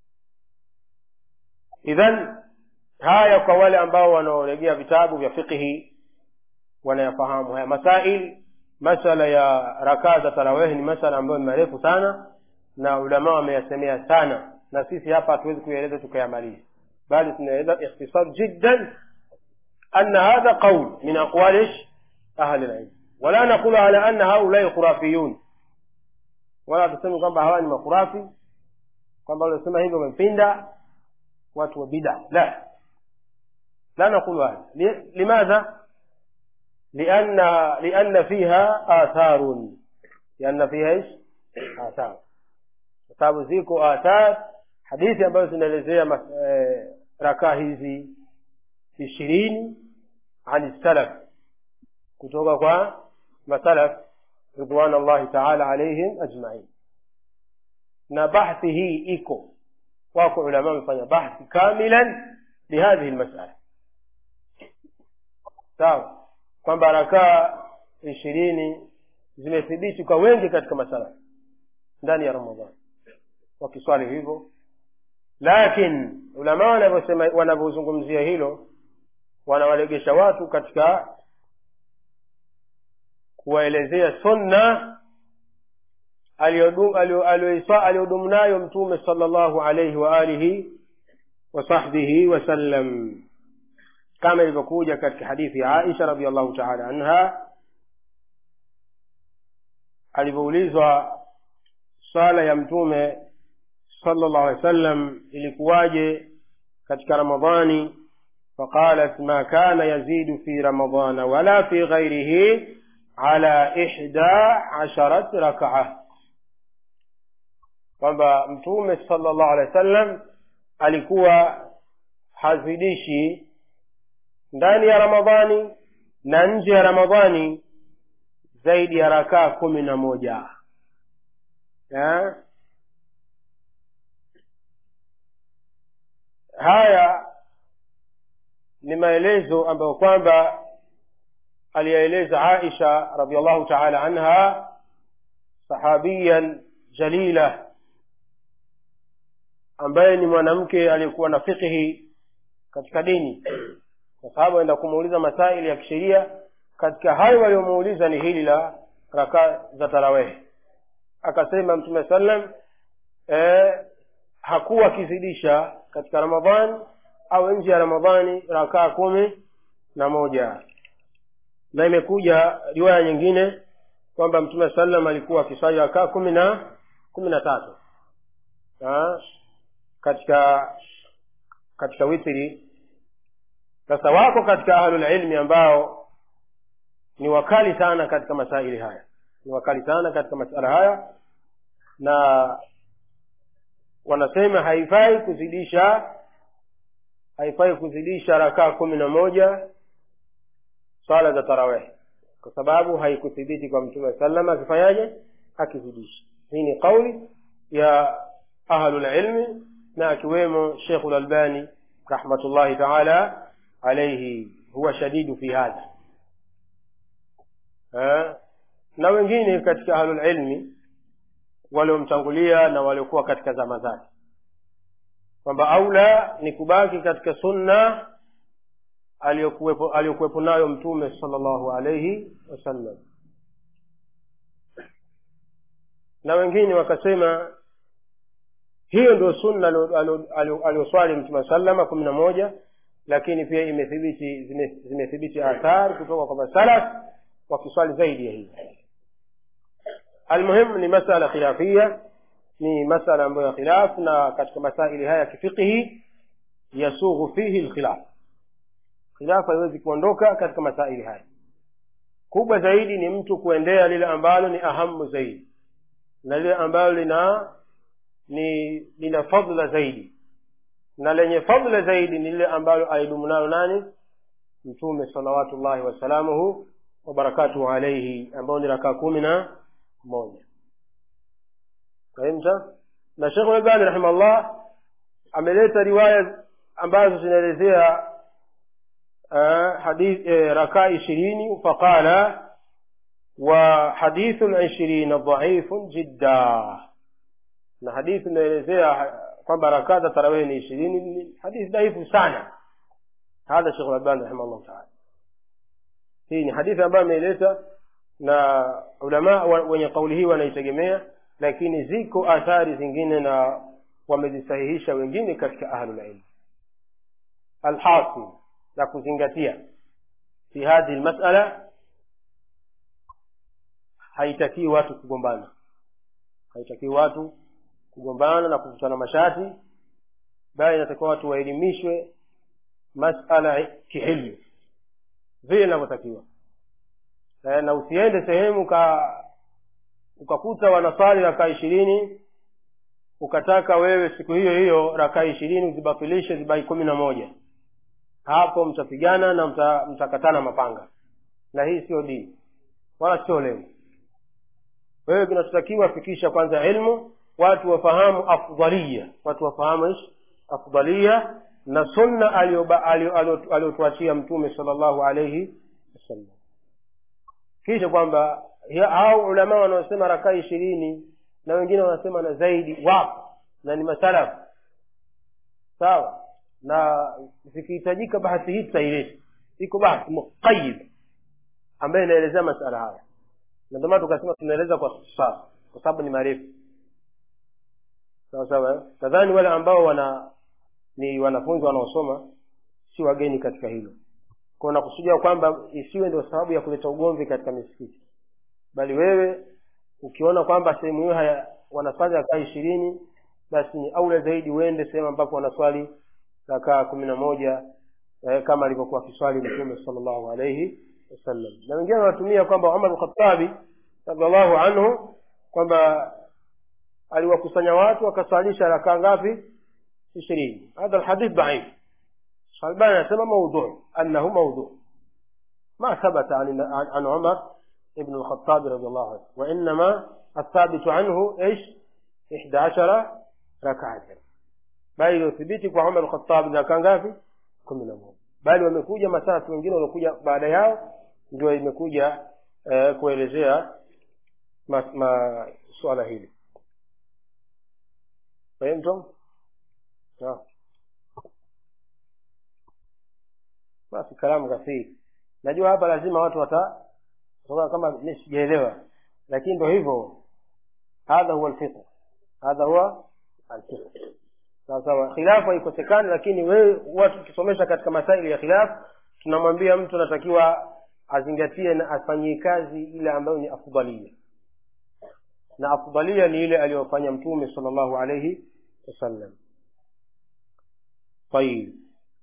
idhan haya kwa wale ambao wanaoregea vitabu vya fiqhi wanayafahamu haya masail masala ya rakaa za tarawehi ni masala ambayo ni marefu sana na ulama wameyasemea sana na sisi hapa hatuwezi kuyaeleza tukayamaliza bali tunaeleza ikhtisar jiddan أن هذا قول من أقوال إيش؟ أهل العلم ولا نقول على أن هؤلاء خرافيون ولا tuseme kwamba hawa ni makhurafi kwamba waliosema hivyo wamepinda watu wa bida la لا نقول هذا لماذا لأن لأن فيها آثار لأن فيها إيش آثار sababu ziko athar hadithi ambazo zinaelezea rakaa hizi ishirini ani salaf kutoka kwa masalaf ridwan allahi taala alaihim ajmain na bahthi hii iko wako ulama wamefanya bahthi kamilan lihadhihi lmasala sawa kwamba rakaa ishirini zimethibiti kwa wengi katika masala ndani ya ramadhani wakiswali hivyo lakin ulama wanavyosema wanavyozungumzia hilo wanawalegesha watu katika kuwaelezea sunna aliyodumu nayo mtume sala llahu alaihi wa alihi wasahbihi wasallam kama ilivyokuja katika hadithi ya aisha radiallahu taala anha alivyoulizwa swala ya mtume sala llahu alehi wasallam ilikuwaje katika ramadhani faqalat ma kana yazidu fi ramadana wala fi ghairihi ala ihda asharat rakaa kwamba mtume sala llahu alehi wasallam alikuwa hazidishi ndani ya ramadhani na nje ya ramadhani zaidi ya rakaa kumi na moja ya? haya ni maelezo ambayo kwamba aliyaeleza aisha radiallahu taala anha sahabiyan jalila ambaye ni mwanamke aliyekuwa na fiqhi katika dini kwa sababu aenda kumuuliza masaili ya kisheria katika hayo waliomuuliza ni hili la rakaa za tarawehe akasema mtume sallam e, hakuwa akizidisha katika ramadhani au nje ya ramadhani rakaa kumi na moja na imekuja riwaya nyingine kwamba mtume sallam alikuwa akiswali rakaa kumi na kumi na tatu ha? katika katika witri sasa wako katika ahlulilmi ambao ni wakali sana katika masaili haya ni wakali sana katika masala haya na wanasema haifai kuzidisha haifai kuzidisha rakaa kumi na moja swala za tarawehi kwa sababu haikuthibiti kwa mtume salama akifanyaje akizidisha hii ni qauli ya ahlulilmi na akiwemo shekhu lalbani rahmatullahi taala alaihi huwa shadidu fi hadha na wengine katika ahlulilmi waliomtangulia na waliokuwa katika zama zake kwamba aula ni kubaki katika sunna aliyokuwepo aliyokuwepo nayo mtume sala llahu alaihi wasallam na wengine wakasema hiyo ndio sunna aliyoswali mtume salama kumi na moja lakini pia imethibiti zimethibiti athar kutoka kwa masalaf wakiswali zaidi ya hivi almuhimu ni masala khilafia ni masala ambayo ya khilaf na katika masaili haya ya kifiqhi yasughu fihi lkhilaf khilafu haiwezi kuondoka katika masaili haya kubwa zaidi ni mtu kuendea lile ambalo ni ahamu zaidi na lile ambalo lina ni lina fadla zaidi na lenye fadla zaidi ni lile ambalo alidumu nalo nani mtume salawatullahi wasalamuhu wabarakatuhu alaihi ambao ni rakaa kumi na moja fahimta na shekh albani rahimahullah ameleta riwaya ambazo zinaelezea uh, hadith eh, rakaa ishirini faqala wa hadithu lishirina dhaifun jidda na hadithi inaelezea kwamba rakaa za tarawehi ni ishirini ni hadithi dhaifu sana hadha shekh albani rahimahullah taala hii ni hadithi ambayo ameileta na ulama wenye kauli hii wanaitegemea lakini ziko athari zingine na wamezisahihisha wengine katika ahlulilmi alhasil la kuzingatia fi hadhihi lmasala haitakii watu kugombana haitakii watu kugombana na kuvutana mashati bali inatakiwa watu waelimishwe masala kihilmu vile inavyotakiwa e, na usiende sehemu ka ukakuta wanaswali rakaa ishirini ukataka wewe siku hiyo hiyo rakaa ishirini uzibatilishe zibaki kumi na moja hapo mtapigana na mta, mtakatana mapanga na hii sio dini wala sio lengo wewe kinachotakiwa fikisha kwanza ilmu watu wafahamu afdalia watu wafahamu ish afdalia na sunna aliyotuachia mtume sala llahu alaihi wasallam kisha kwamba ya- hao ulama wanaosema rakaa ishirini na wengine wanasema na zaidi wapo na ni masalafu sawa na zikihitajika bahati hii tutaileta iko bahati muqayid ambayo inaelezea masala haya na ndio maana tukasema tunaeleza kwa sasa kwa sababu ni marefu sawa sawa eh? nadhani wale ambao wana ni wanafunzi wanaosoma si wageni katika hilo kwa nakusudia kwamba isiwe ndio sababu ya kuleta ugomvi katika misikiti bali wewe ukiona kwamba sehemu hiyo haya wanaswali rakaa ishirini basi ni aula zaidi uende sehemu ambapo wanaswali rakaa kumi na moja eh, kama alivyokuwa akiswali mtume sallallahu alaihi wasallam na wengine wanatumia kwamba umar lkhatabi radiallahu anhu kwamba aliwakusanya watu wakaswalisha rakaa ngapi ishirini hadha lhadith dhaif albani anasema maudhu annahu maudhu ما ثبت عن عن عن عمر بن الخطاب رضي الله عنه وإنما الثابت عنه إيش؟ إحدى عشر ركعة bali iliothibiti kwa umar lkhatabi na kangapi kumi na moja bali wamekuja matatu wengine waliokuja baada yao ndio imekuja eh, kuelezea ma, ma, swala hili fahimtum Naam. basi kalamu kathiri najua hapa lazima watu wata kutoka kama mi sijaelewa lakini ndo hivyo hadha huwa alfiqh hadha huwa alfiqh sawa sawa khilafu haikosekani lakini wewe watu tukisomesha katika masaili ya khilafu tunamwambia mtu anatakiwa azingatie na afanyie kazi ile ambayo ni afdalia na afdalia ni ile aliyofanya mtume sallallahu alayhi wasallam طيب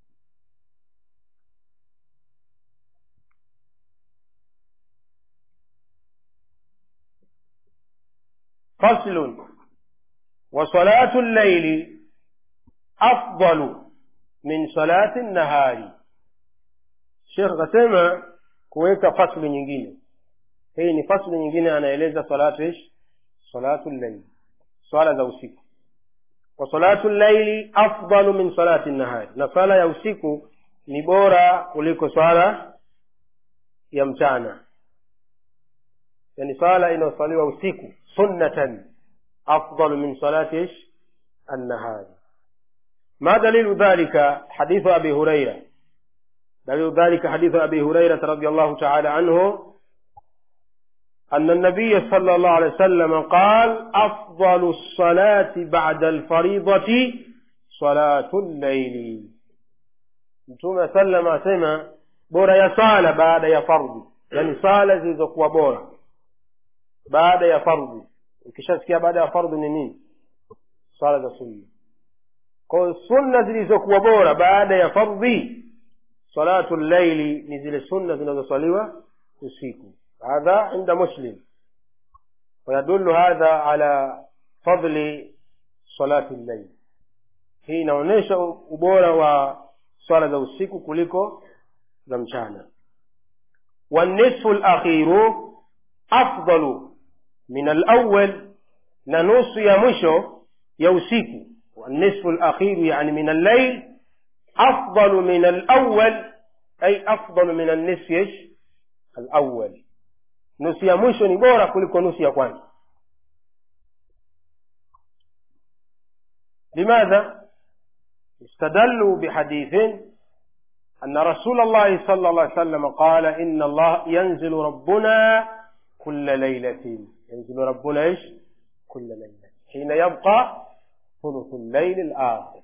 فصل وصلاة الليل أفضل من صلاة النهار Sheikh akasema kuweka fasli nyingine hii ni fasli nyingine anaeleza salatu ish salatu llaili swala za usiku wa salatu llaili afdalu min salati nahari na swala ya usiku ni bora kuliko swala ya mchana yani swala inayoswaliwa usiku sunnatan afdalu min salati ish annahari ما دليل ذلك حديث أبي هريرة دليل ذلك حديث أبي هريرة رضي الله تعالى عنه أن النبي صلى الله عليه وسلم قال أفضل الصلاة بعد الفريضة صلاة الليل mtume sallam asema bora ya sala baada ya fardhi yani sala zilizokuwa bora baada ya fardhi ukishasikia baada ya fardhi ni nini sala za sunna kwa sunna zilizokuwa bora baada ya fardhi salatu llaili ni zile sunna zinazoswaliwa usiku hadha inda muslim ويدل هذا على فضل صلاة الليل hii inaonyesha ubora wa swala za usiku kuliko za mchana والنصف الأخير أفضل من الأول na nusu ya mwisho ya usiku والنصف الأخير يعني من الليل أفضل من الأول أي أفضل من النصف إيش؟ الأول nusu ya mwisho ni bora kuliko nusu ya kwanza لماذا استدلوا بحديث أن رسول الله صلى الله عليه وسلم قال إن الله ينزل ربنا كل ليلة ينزل ربنا إيش كل ليلة حين يبقى ثلث الليل الآخر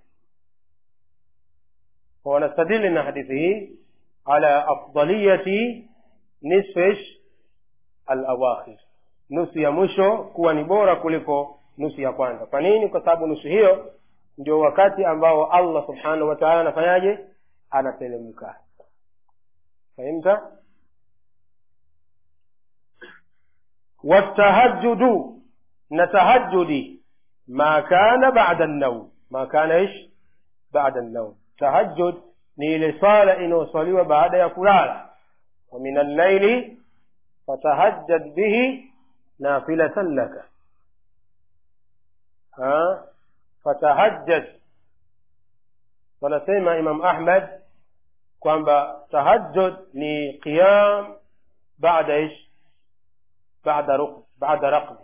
ونستدل ان حديثه على أفضلية نصف إيش؟ الأواخر nusu ya mwisho kuwa ni bora kuliko nusu ya kwanza kwa nini kwa sababu nusu hiyo ndio wakati ambao allah subhanahu wa taala anafanyaje anateremka fahimta watahajudu na tahajudi ma kana bada naum ma kana ish bada naum tahajud ni ile swala inayoswaliwa baada ya kulala wa min allaili fatahajjad bihi nafilatan laka ha fatahajjad wanasema imam ahmad kwamba tahajjud ni qiyam baada ish bada ruk- bada raqdi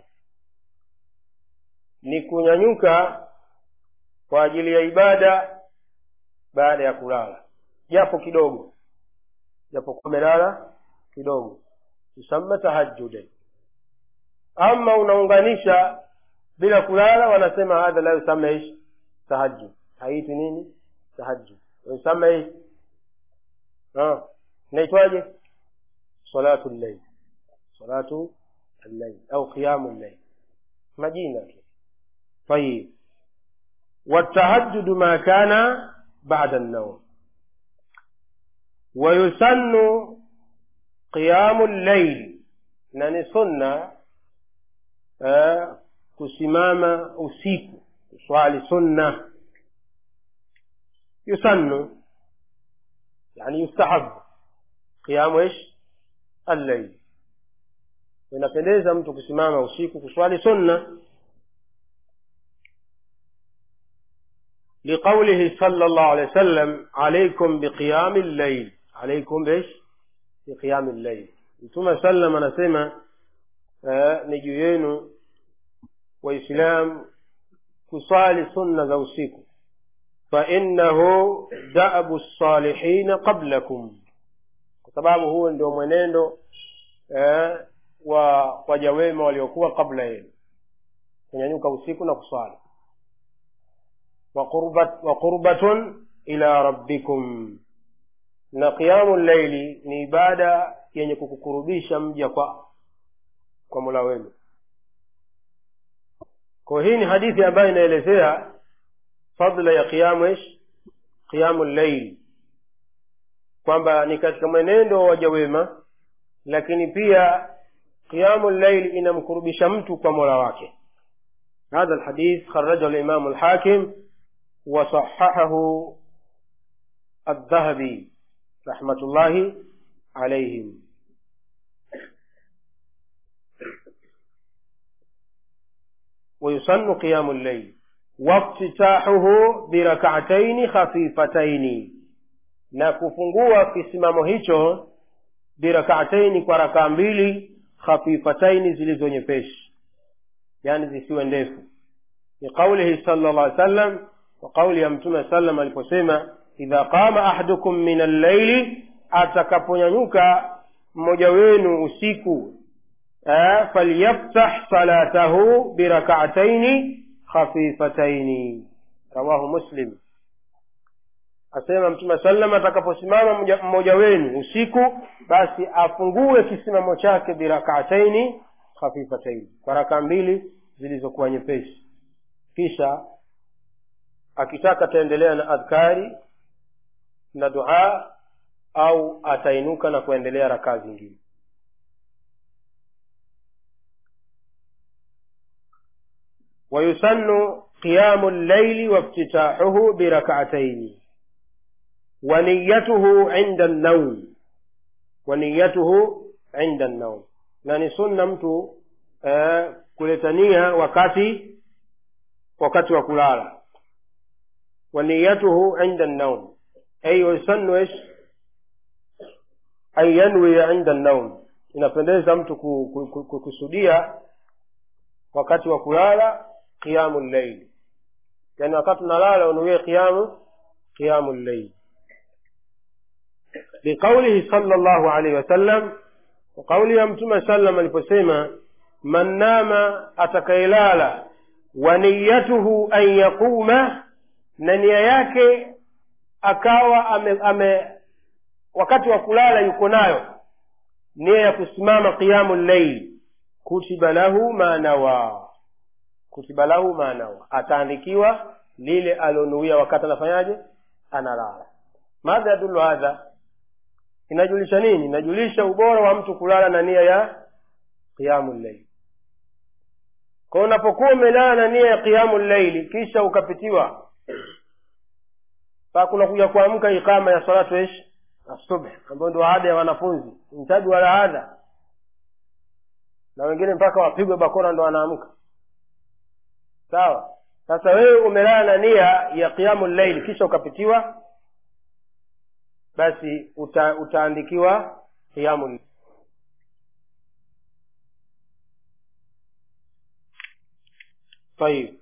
ni kunyanyuka kwa ajili ya ibada baada ya kulala japo kidogo japokuwa umelala kidogo tusamma tahajjudan ama unaunganisha bila kulala wanasema hadha la yusama ish tahajjud haiti nini tahajjud yusama ish Ah, inaitwaje salatu llail salatu allail au qiyamu llail majina tu طيب والتهجد ما كان بعد النوم ويسن قيام الليل نani sunna eh, kusimama usiku kuswali sunna yusannu yani yustahabu qiyamu ish allail inapendeza mtu kusimama usiku kuswali sunna لقوله صلى الله عليه وسلم عليكم بقيام الليل عليكم بايش بقيام الليل mtume sallam anasema uh, ni juu yenu waislam kusali sunna za usiku fainnahu dabu lsalihina qablakum kwa sababu huo ndio mwenendo uh, wa waja wema waliokuwa kabla yenu kunyanyuka usiku na kuswali وقربت وقربة إلى ربكم na qiyamu llaili ni ibada yenye kukukurubisha mja kwa kwa mola wenu kwa hii ni hadithi ambayo inaelezea fadla ya qiyamu ish qiyamu llaili kwamba ni katika mwenendo wa waja wema lakini pia qiyamu llaili inamkurubisha mtu kwa mola wake هذا الحديث خرجه الإمام الحاكم وصححه الذهبي رحمة الله عليهم ويسن قيام الليل وافتتاحه بركعتين خفيفتين na kufungua kisimamo hicho birakataini kwa rakaa mbili khafifataini zilizo nyepesi yani zisiwe ndefu ni qaulihi sala llah alih sallam wa qauli ya mtume sallam aliposema idha qama ahadukum min allaili atakaponyanyuka mmoja wenu usiku eh, falyaftah salatahu birakataini khafifataini rawahu muslim asema mtume sallam atakaposimama mmoja- mmoja wenu usiku basi afungue kisimamo chake birakataini khafifataini kwa raka mbili zilizokuwa nyepesi kisha akitaka ataendelea na adhkari na dua au atainuka na kuendelea rakaa zingine ويسن قيام الليل وافتتاحه بركعتين ونيته عند النوم ونيته عند النوم na ni sunna mtu eh, kuletania wakati wakati wa kulala ونيته عند النوم أي ويسن إيش أن ينوي عند النوم inapendeza mtu ku- ku- ku- ku- kusudia wakati wa kulala qiyamu llaili yani wakati unalala unuie qiyamu qiyamu llaili liqaulihi sala llahu alaihi wasallam kwa kauli ya mtume sallam aliposema man nama atakayelala wa niyatuhu an yaquma na nia yake akawa ame, ame wakati wa kulala yuko nayo nia ya kusimama qiyamu llail kutiba lahu ma nawa kutiba lahu ma nawa ataandikiwa lile alonuia wakati anafanyaje analala madha yadulu hadha inajulisha nini inajulisha ubora wa mtu kulala na nia ya qiyamu llail kwa unapokuwa umelala na nia ya qiyamu llaili kisha ukapitiwa paa kuna kuja kuamka ikama ya salatu ish asubh ambayo ndio ada ya wanafunzi mtaji wala adha na wengine mpaka wapigwe bakora ndo wanaamka sawa sasa wewe umelala na nia ya qiyamu llaili kisha ukapitiwa basi uta, utaandikiwa qiyamu llail طيب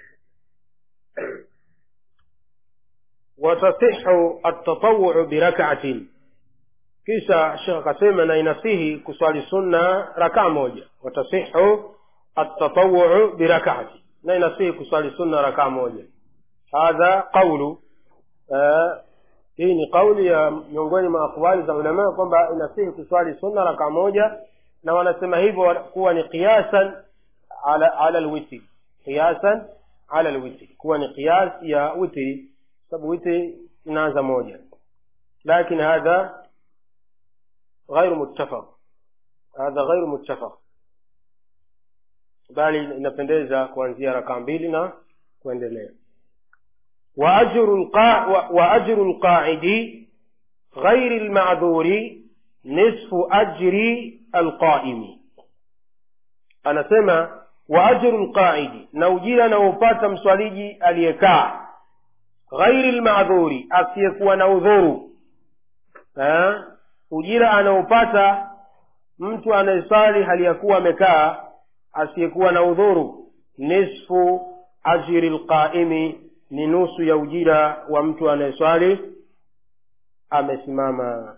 watasixu attatawuu birakaatin kisha shekh akasema na inasihi kuswali sunna rakaa moja watasixu attatawuu birakaatin na inasihi kuswali sunna rakaa moja hadha qaulu uh, hii ni kauli ya miongoni mwa akwali za ulamaa kwamba inasihi kuswali sunna raka moja na wanasema hivyo kuwa ni qiyasan ala ala lwitri qiyasan ala lwitri kuwa ni qiyas ya witri sababu witri inaanza moja lakin hadha غير متفق هذا غير متفق bali inapendeza kuanzia raka mbili na kuendelea وأجر القا وأجر القاعد غير المعذور نصف أجر القائم أنا سمع وأجر القاعد نوجيل نوبات مسوليجي اليكاع غير المعذور asiyekuwa na udhuru ujira anaopata mtu anayesali hali ya kuwa amekaa asiyekuwa na udhuru nisfu ajiri lqaimi ni nusu ya ujira wa mtu anayeswali amesimama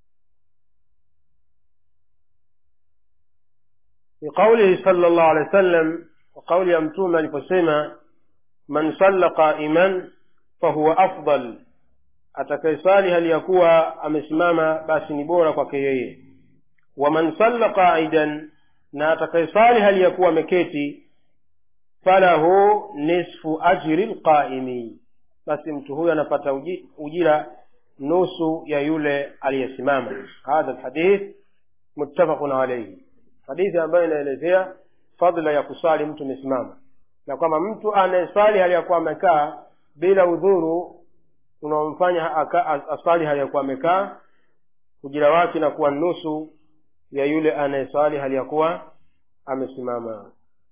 biqaulihi sala llahu alehi wa sallam kwa kauli ya mtume aliposema man salla qaiman fahuwa afdal atakayeswali hali ya kuwa amesimama basi ni bora kwake yeye waman salla qaidan na atakayeswali hali ya kuwa ameketi falahu nisfu ajri lqaimi basi mtu huyo anapata uji, ujira nusu ya yule aliyesimama hadha lhadith muttafaqun alaihi hadithi ambayo inaelezea fadla ya kusali mtu amesimama na kwamba mtu anayesali hali ya kuwa amekaa bila udhuru unaomfanya asali hali ya kuwa amekaa ujira wake inakuwa nusu ya yule anayesali hali ya kuwa amesimama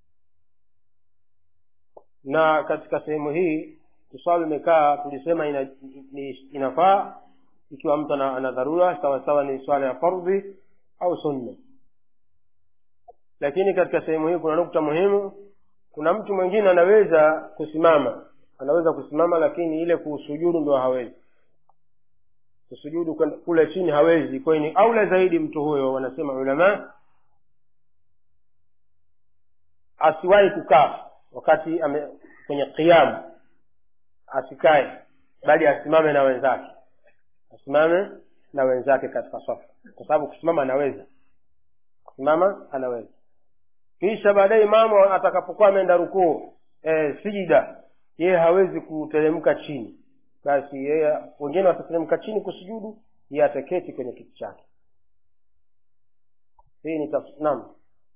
na katika sehemu hii kuswali umekaa tulisema ina, ina, inafaa ikiwa mtu ana dharura sawasawa ni swala ya fardhi au sunna lakini katika sehemu hii kuna nukta muhimu kuna mtu mwingine anaweza kusimama anaweza kusimama lakini ile kusujudu ndo hawezi kusujudu kule chini hawezi kwa ni aula zaidi mtu huyo wanasema ulama asiwahi kukaa wakati ame, kwenye qiyam asikae bali asimame na wenzake asimame na wenzake katika safu kwa sababu kusimama anaweza kusimama anaweza kisha baadaye imamu atakapokuwa ameenda rukuu e, sijida yeye hawezi kuteremka chini basi yeye wengine watateremka chini kusujudu yeye ataketi kwenye kiti chake hii ni naam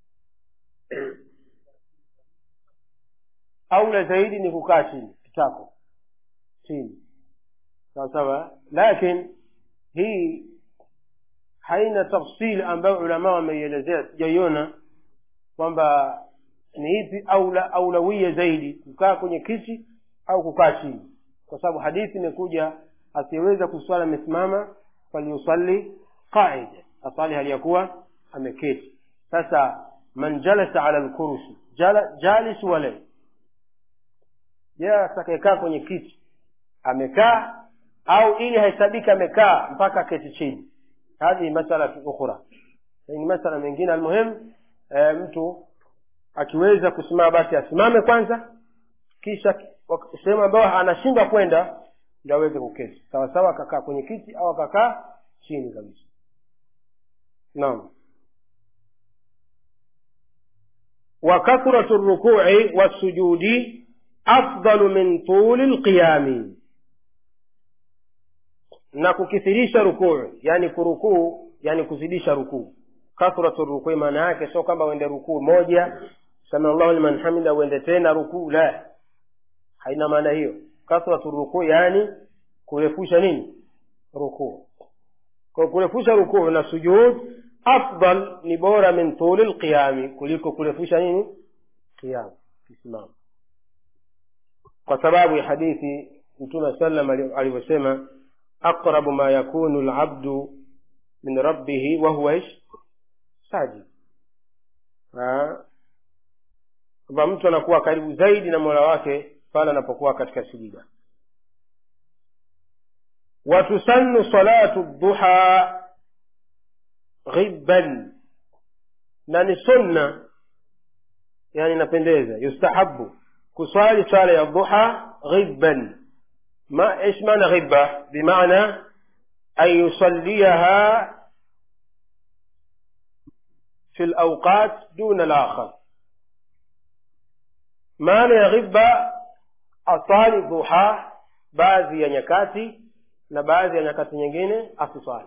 aula zaidi ni kukaa chini kitako chini sawa sawa lakin hii haina tafsili ambayo ulama wameielezea sijaiona kwamba ni ipi aula aulawia zaidi kukaa kwenye kiti au kukaa chini kwa sababu hadithi imekuja asiyeweza kuswali amesimama falyusalli qaida asali hali ya kuwa ameketi sasa man jalasa ala lkursi jala, jalis walai je atakayekaa kwenye kiti amekaa au ili hahesabiki amekaa mpaka keti chini hadhihi masala ukhra ni masala mengine almuhim e, mtu akiweza kusimama basi asimame kwanza kisha sehemu ambayo anashindwa kwenda ndio aweze kuketi sawa sawa akakaa kwenye kiti au akakaa chini kabisa naam wa kathratu rukui wassujudi afdalu min tuli lqiyami na kukithirisha rukuu yani kurukuu yani kuzidisha rukuu kathratu rukui maana yake sio kwamba uende rukuu moja samiallahu liman hamida uende tena rukuu la haina maana hiyo kathratu rukuu yani kurefusha nini rukuu kwa kurefusha rukuu na sujud afdal ni bora min tuli lqiyami kuliko kurefusha nini qiyam kisimamo kwa sababu ya hadithi mtume sallam alivyosema aqrabu ma yakunu labdu min rabbihi wahuwa ish sajid kwamba mtu anakuwa karibu zaidi na mola wake pale anapokuwa katika sijida watusannu salatu duha ghibban na ni sunna yani inapendeza yustahabu kuswali swala ya duha ghibban ما ايش معنى غبة بمعنى أن يصليها في الأوقات دون الآخر معنى غبة أصالي ضحى baadhi ya nyakati na baadhi ya nyakati nyingine asiswali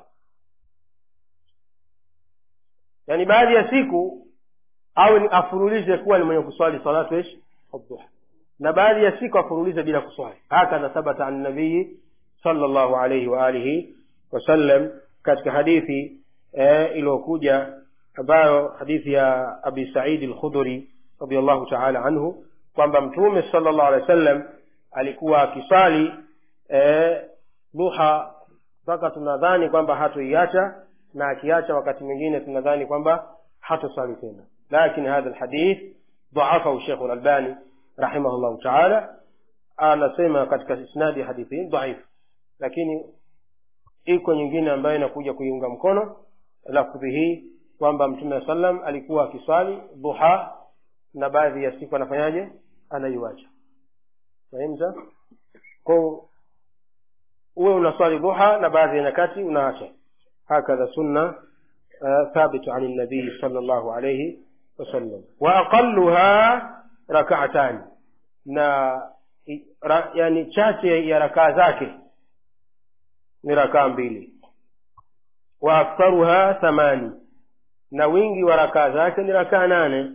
yaani baadhi ya siku au ni afurulize kuwa ni mwenye kuswali salatu ish adduha na baadhi ya siku afurulize bila kuswali hakadha thabata an nabii sala llahu alaihi waalihi wasallam katika hadithi eh, iliyokuja ambayo hadithi ya abi saidi lkhudhuri radiallahu taala anhu kwamba mtume sala llahu alehi wa sallam alikuwa akiswali eh, duha mpaka tunadhani kwamba hatoiacha na akiacha wakati mwingine tunadhani kwamba hatoswali tena lakin hadha lhadith dhaafahu shekhu lalbani rahimahullahu taala anasema katika isnadi ya hadithi hii dhaifu lakini iko nyingine ambayo inakuja kuiunga mkono lafdhi hii kwamba mtume wa sallam alikuwa akiswali duha na baadhi ya siku anafanyaje anaiwacha fahimta ko uwe unaswali duha na baadhi ya nyakati unaacha hakadha sunna uh, thabitu ani nabii sala llahu alaihi wasallam wa aqaluha rakaatani na ra, yani chache ya rakaa zake ni rakaa mbili wa aktharuha thamani na wingi wa rakaa zake ni rakaa nane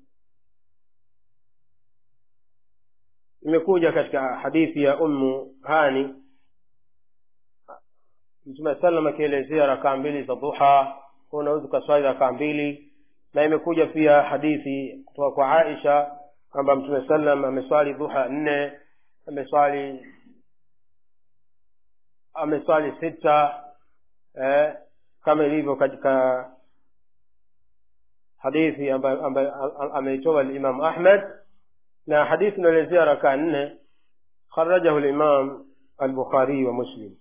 imekuja katika hadithi ya ummu hani mtume salam akielezea rakaa mbili za duha unaweza ukaswali rakaa mbili na imekuja pia hadithi kutoka kwa aisha kwamba mtume sallam ameswali dhuha nne ameswali ameswali sita eh, kama ilivyo katika hadithi ambayo ameitoa limamu ahmad na hadithi inaelezea rakaa nne kharajahu limam albukhariyi wa muslim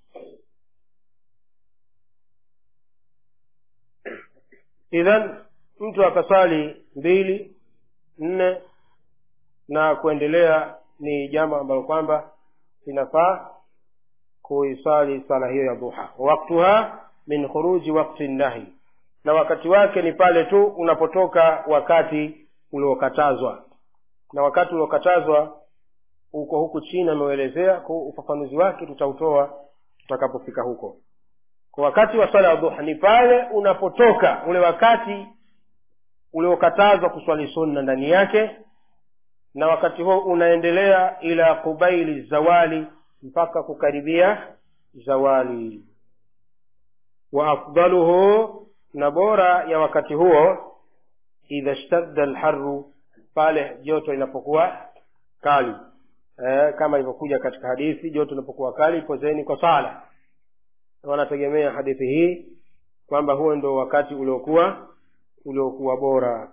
idhan mtu akaswali mbili nne na kuendelea ni jambo ambalo kwamba linafaa kuiswali sala hiyo ya duha waktuha min khuruji wakti nahi na wakati wake ni pale tu unapotoka wakati uliokatazwa na wakati uliokatazwa uko huku chini ameuelezea kwa ufafanuzi wake tutautoa tutakapofika huko kwa wakati wa swala ya duha ni pale unapotoka ule wakati uliokatazwa kuswali sunna ndani yake na wakati huo unaendelea ila kubaili zawali mpaka kukaribia zawali wa afdaluhu na bora ya wakati huo idha shtadda lharu pale joto linapokuwa kali e, kama ilivyokuja katika hadithi joto linapokuwa kali pozeni kwa sala wanategemea hadithi hii kwamba huo ndo wakati uliokuwa uliokuwa bora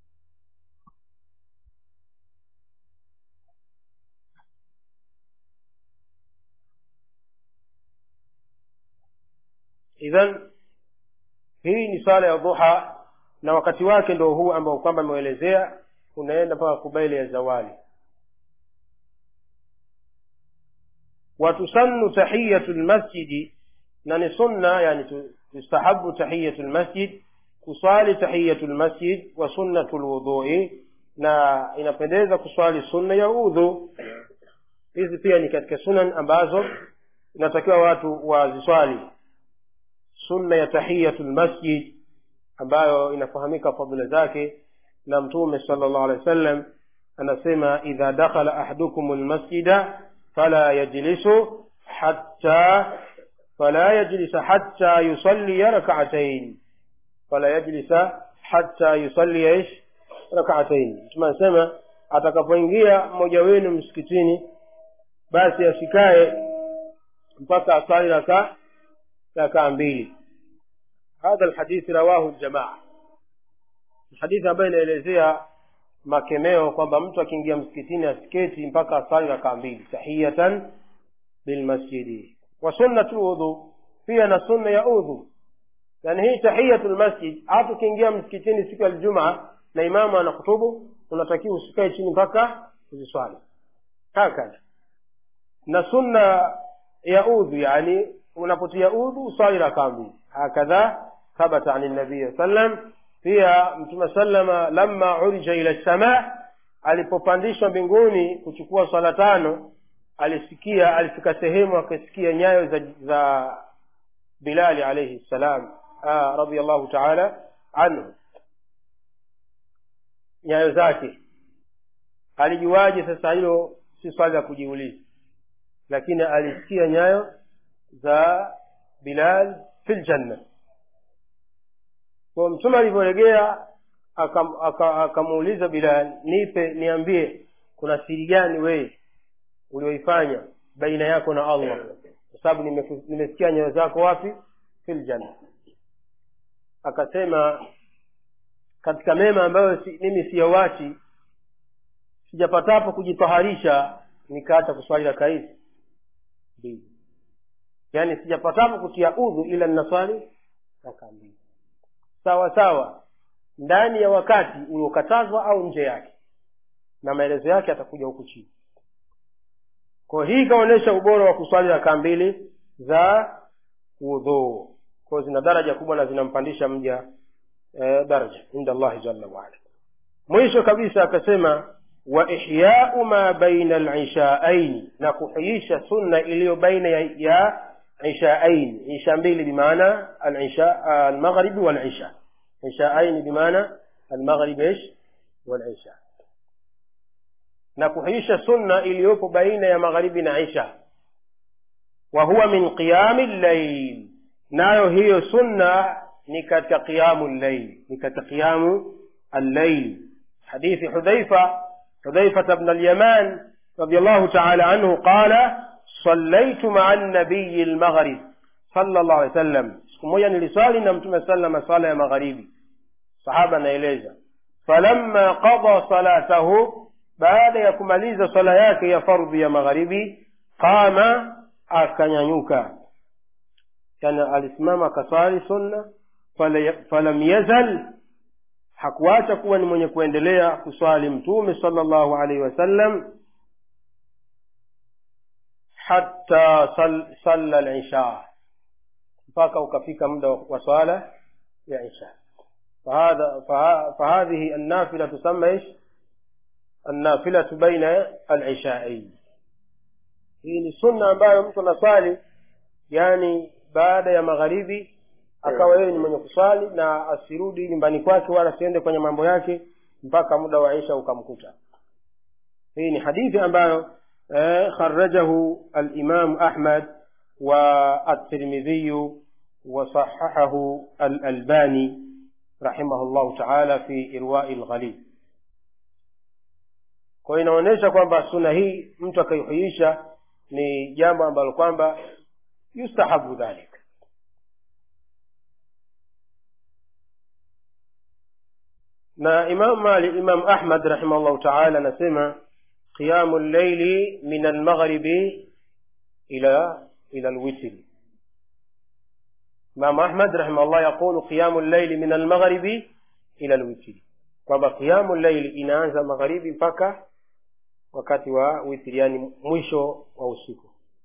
idhan hii ni swala ya dhuha na wakati wake ndo huu ambao kwamba ameelezea unaenda mpaka kubaili ya zawali watusannu tahiyatu lmasjidi na ni sunna yani tustahabu tahiyatu lmasjid kuswali tahiyatu lmasjid wa sunnatu lwudhui na inapendeza kuswali sunna ya udhu hizi pia ni katika sunan ambazo inatakiwa watu waziswali sunna ya tahiyatu lmasjid ambayo inafahamika fadhila zake na mtume sala llahu alehi wa sallam anasema idha dakhala ahadukum lmasjida fala yajlisu hatta fala yajlisa hatta yusalliya rakaatain fala yajlisa hatta yusalliya ish rakaatain mtume anasema atakapoingia mmoja wenu msikitini basi asikae mpaka asali rakaa rakaa mbili hadha lhadithi rawahu ljamaa hadithi ambayo inaelezea makemeo kwamba mtu akiingia msikitini asiketi mpaka asali rakaa mbili tahiyatan bilmasjidi wa sunnatu udhu pia na sunna ya udhu yani hii tahiyatu lmasjid hata ukiingia msikitini siku ya ljumaa na imamu anakutubu unatakiwa usikae chini mpaka uziswali hakadha na sunna ya udhu yani unapotia udhu uswali rakaa mbili hakadha thabata ani nabii sallam pia mtume sallama lama urija ila lsamaa alipopandishwa mbinguni kuchukua swala tano alisikia alifika sehemu akasikia nyayo za, za bilali alaihi ssalam radiallahu taala anhu nyayo zake alijuaje sasa hilo si swali la kujiuliza lakini alisikia nyayo za bilal fi ljanna kwa mtume alivyoregea akamuuliza bilal nipe niambie kuna siri gani wewe ulioifanya baina yako na allah kwa sababu nimesikia nyayo zako wapi fi ljanna akasema katika mema ambayo si, mimi siyawachi sijapatapo kujitaharisha nikaacha kuswali raka hizi mbili yaani sijapatapo kutia udhu ila ninaswali raka mbili sawa sawa ndani ya wakati uliokatazwa au nje yake na maelezo yake atakuja huku chini kwa hii ikaonyesha ubora wa kuswali raka mbili za udhuu kwao zina daraja kubwa na zinampandisha mja eh, daraja inda allahi jalla waala mwisho kabisa akasema wa ihyau ma baina lishaaini na kuhuisha sunna iliyo baina ya, ya ishaaini isha mbili bimaana almaghribi walisha ishaaini bimaana almaghribi ish walisha na kuhuisha sunna iliyopo baina ya magharibi na isha wa huwa min qiyami llail nayo hiyo sunna ni katika qiyamu llail ni katika qiyamu allail hadithi hudhaifa حذيفة بن اليمان رضي الله تعالى عنه قال صليت مع النبي المغرب صلى الله عليه وسلم siku moja niliswali na mtume salama swala ya magharibi sahaba anaeleza falamma qada salatahu baada ya kumaliza swala yake ya fardhi ya magharibi qama akanyanyuka yani alisimama akaswali sunna falam yazal hakuacha kuwa ni mwenye kuendelea kuswali mtume sallallahu alaihi wasallam hatta salla lisha mpaka ukafika muda wa swala ya isha فهذا فهذه النافلة تسمى ايش؟ النافلة بين العشاءين hii ni sunna ambayo mtu anaswali yani baada ya magharibi akawa yeye ni mwenye kuswali na asirudi nyumbani kwake wala asiende kwenye mambo yake mpaka muda wa isha ukamkuta hii ni hadithi ambayo eh, kharajahu alimamu ahmad wa at-tirmidhiyu وصححه الألباني رحمه الله تعالى في إرواء الغليل kwa inaonyesha kwamba suna hii mtu akaihuisha ni jambo ambalo kwamba yustahabu dhalik na imam malik imam ahmad rahimahullahu taala anasema qiyamu llaili min almaghribi ila ila alwitri imam ahmad rahimahullah yaqulu qiyamu llaili min almaghribi ila alwitri kwamba qiyamu llaili inaanza magharibi mpaka wakati wa witri yani mwisho wa usiku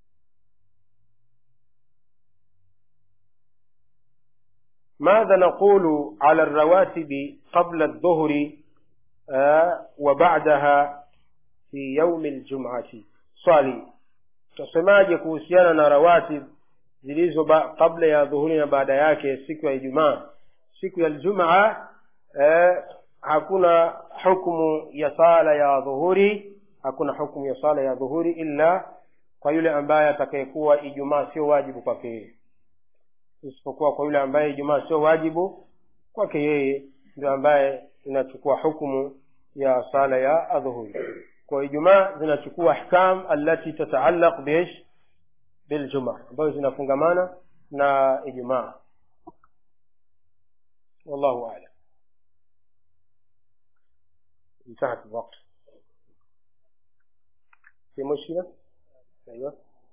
ماذا نقول على الرواتب قبل الظهر آه وبعدها في يوم الجمعة swali tutasemaje kuhusiana na rawatib zilizo kabla ya dhuhuri na baada yake siku ya ijumaa siku ya ljumaa eh, hakuna hukmu ya sala ya dhuhuri hakuna hukmu ya sala ya dhuhuri illa kwa yule ambaye atakayekuwa ijumaa sio wajibu kwake yeye isipokuwa kwa yule ambaye ijumaa sio wajibu kwake yeye ndio ambaye inachukua hukumu ya sala ya adhuhuri kwa ijumaa zinachukua ahkam allati tataallaq biish biljumaa ambayo zinafungamana na ijumaa wallahu alam انتهت الوقت في مشكلة أيوة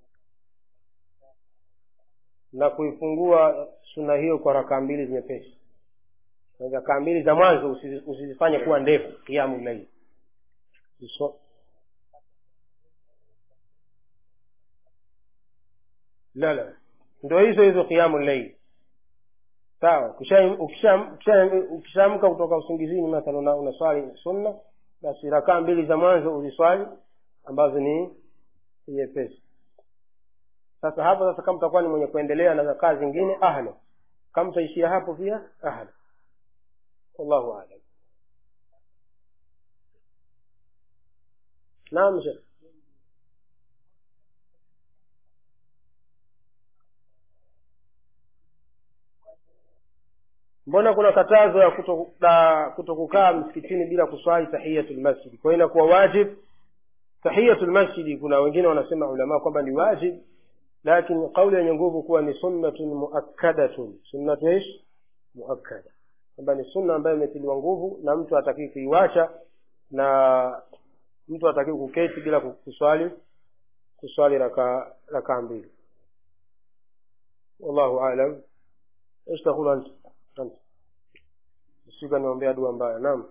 na kuifungua suna hiyo kwa rakaa mbili nyepesi rakaa mbili za mwanzo usizi- usizifanye kuwa ndefu kiamu laili Uso- la la ndo hizo hizo kiamu laili sawa ukisha- ukisha- ukisha- ukishaamka kutoka usingizini mathala una- unaswali sunna basi rakaa mbili za mwanzo uziswali ambazo ni nyepesi sasa hapo sasa kama utakuwa ni mwenye kuendelea na rakaa zingine ahla kama utaishia hapo pia ahla wallahu alam naam shekh mbona kuna katazo ya kuto- la kutokukaa msikitini bila kuswali tahiyatul masjid kwa hiyo inakuwa wajib tahiyatul masjidi kuna wengine wanasema ulama kwamba ni wajib lakini kauli yenye nguvu kuwa ni sunnatun muakkadatun sunnatu ish muakkada kwamba ni sunna ambayo imetiliwa nguvu na mtu hatakii kuiwacha na mtu hatakii kuketi bila kuswali kuswali raka rakaa mbili wallahu alam ايش تقول انت انت usika niombea dua mbaya naam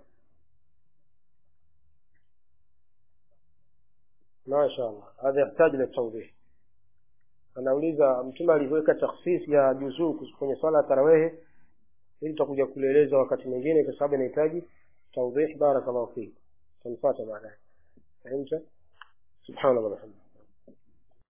masha allah hadha yahtaji litawdih anauliza mtume alivyoweka takhsis ya juzuu kwenye swala ya tarawehe ili tutakuja kulieleza wakati mwingine kwa sababu inahitaji tawdih barakallahu fik tanfuata baadaye fahimta subhanallah walhamdulillah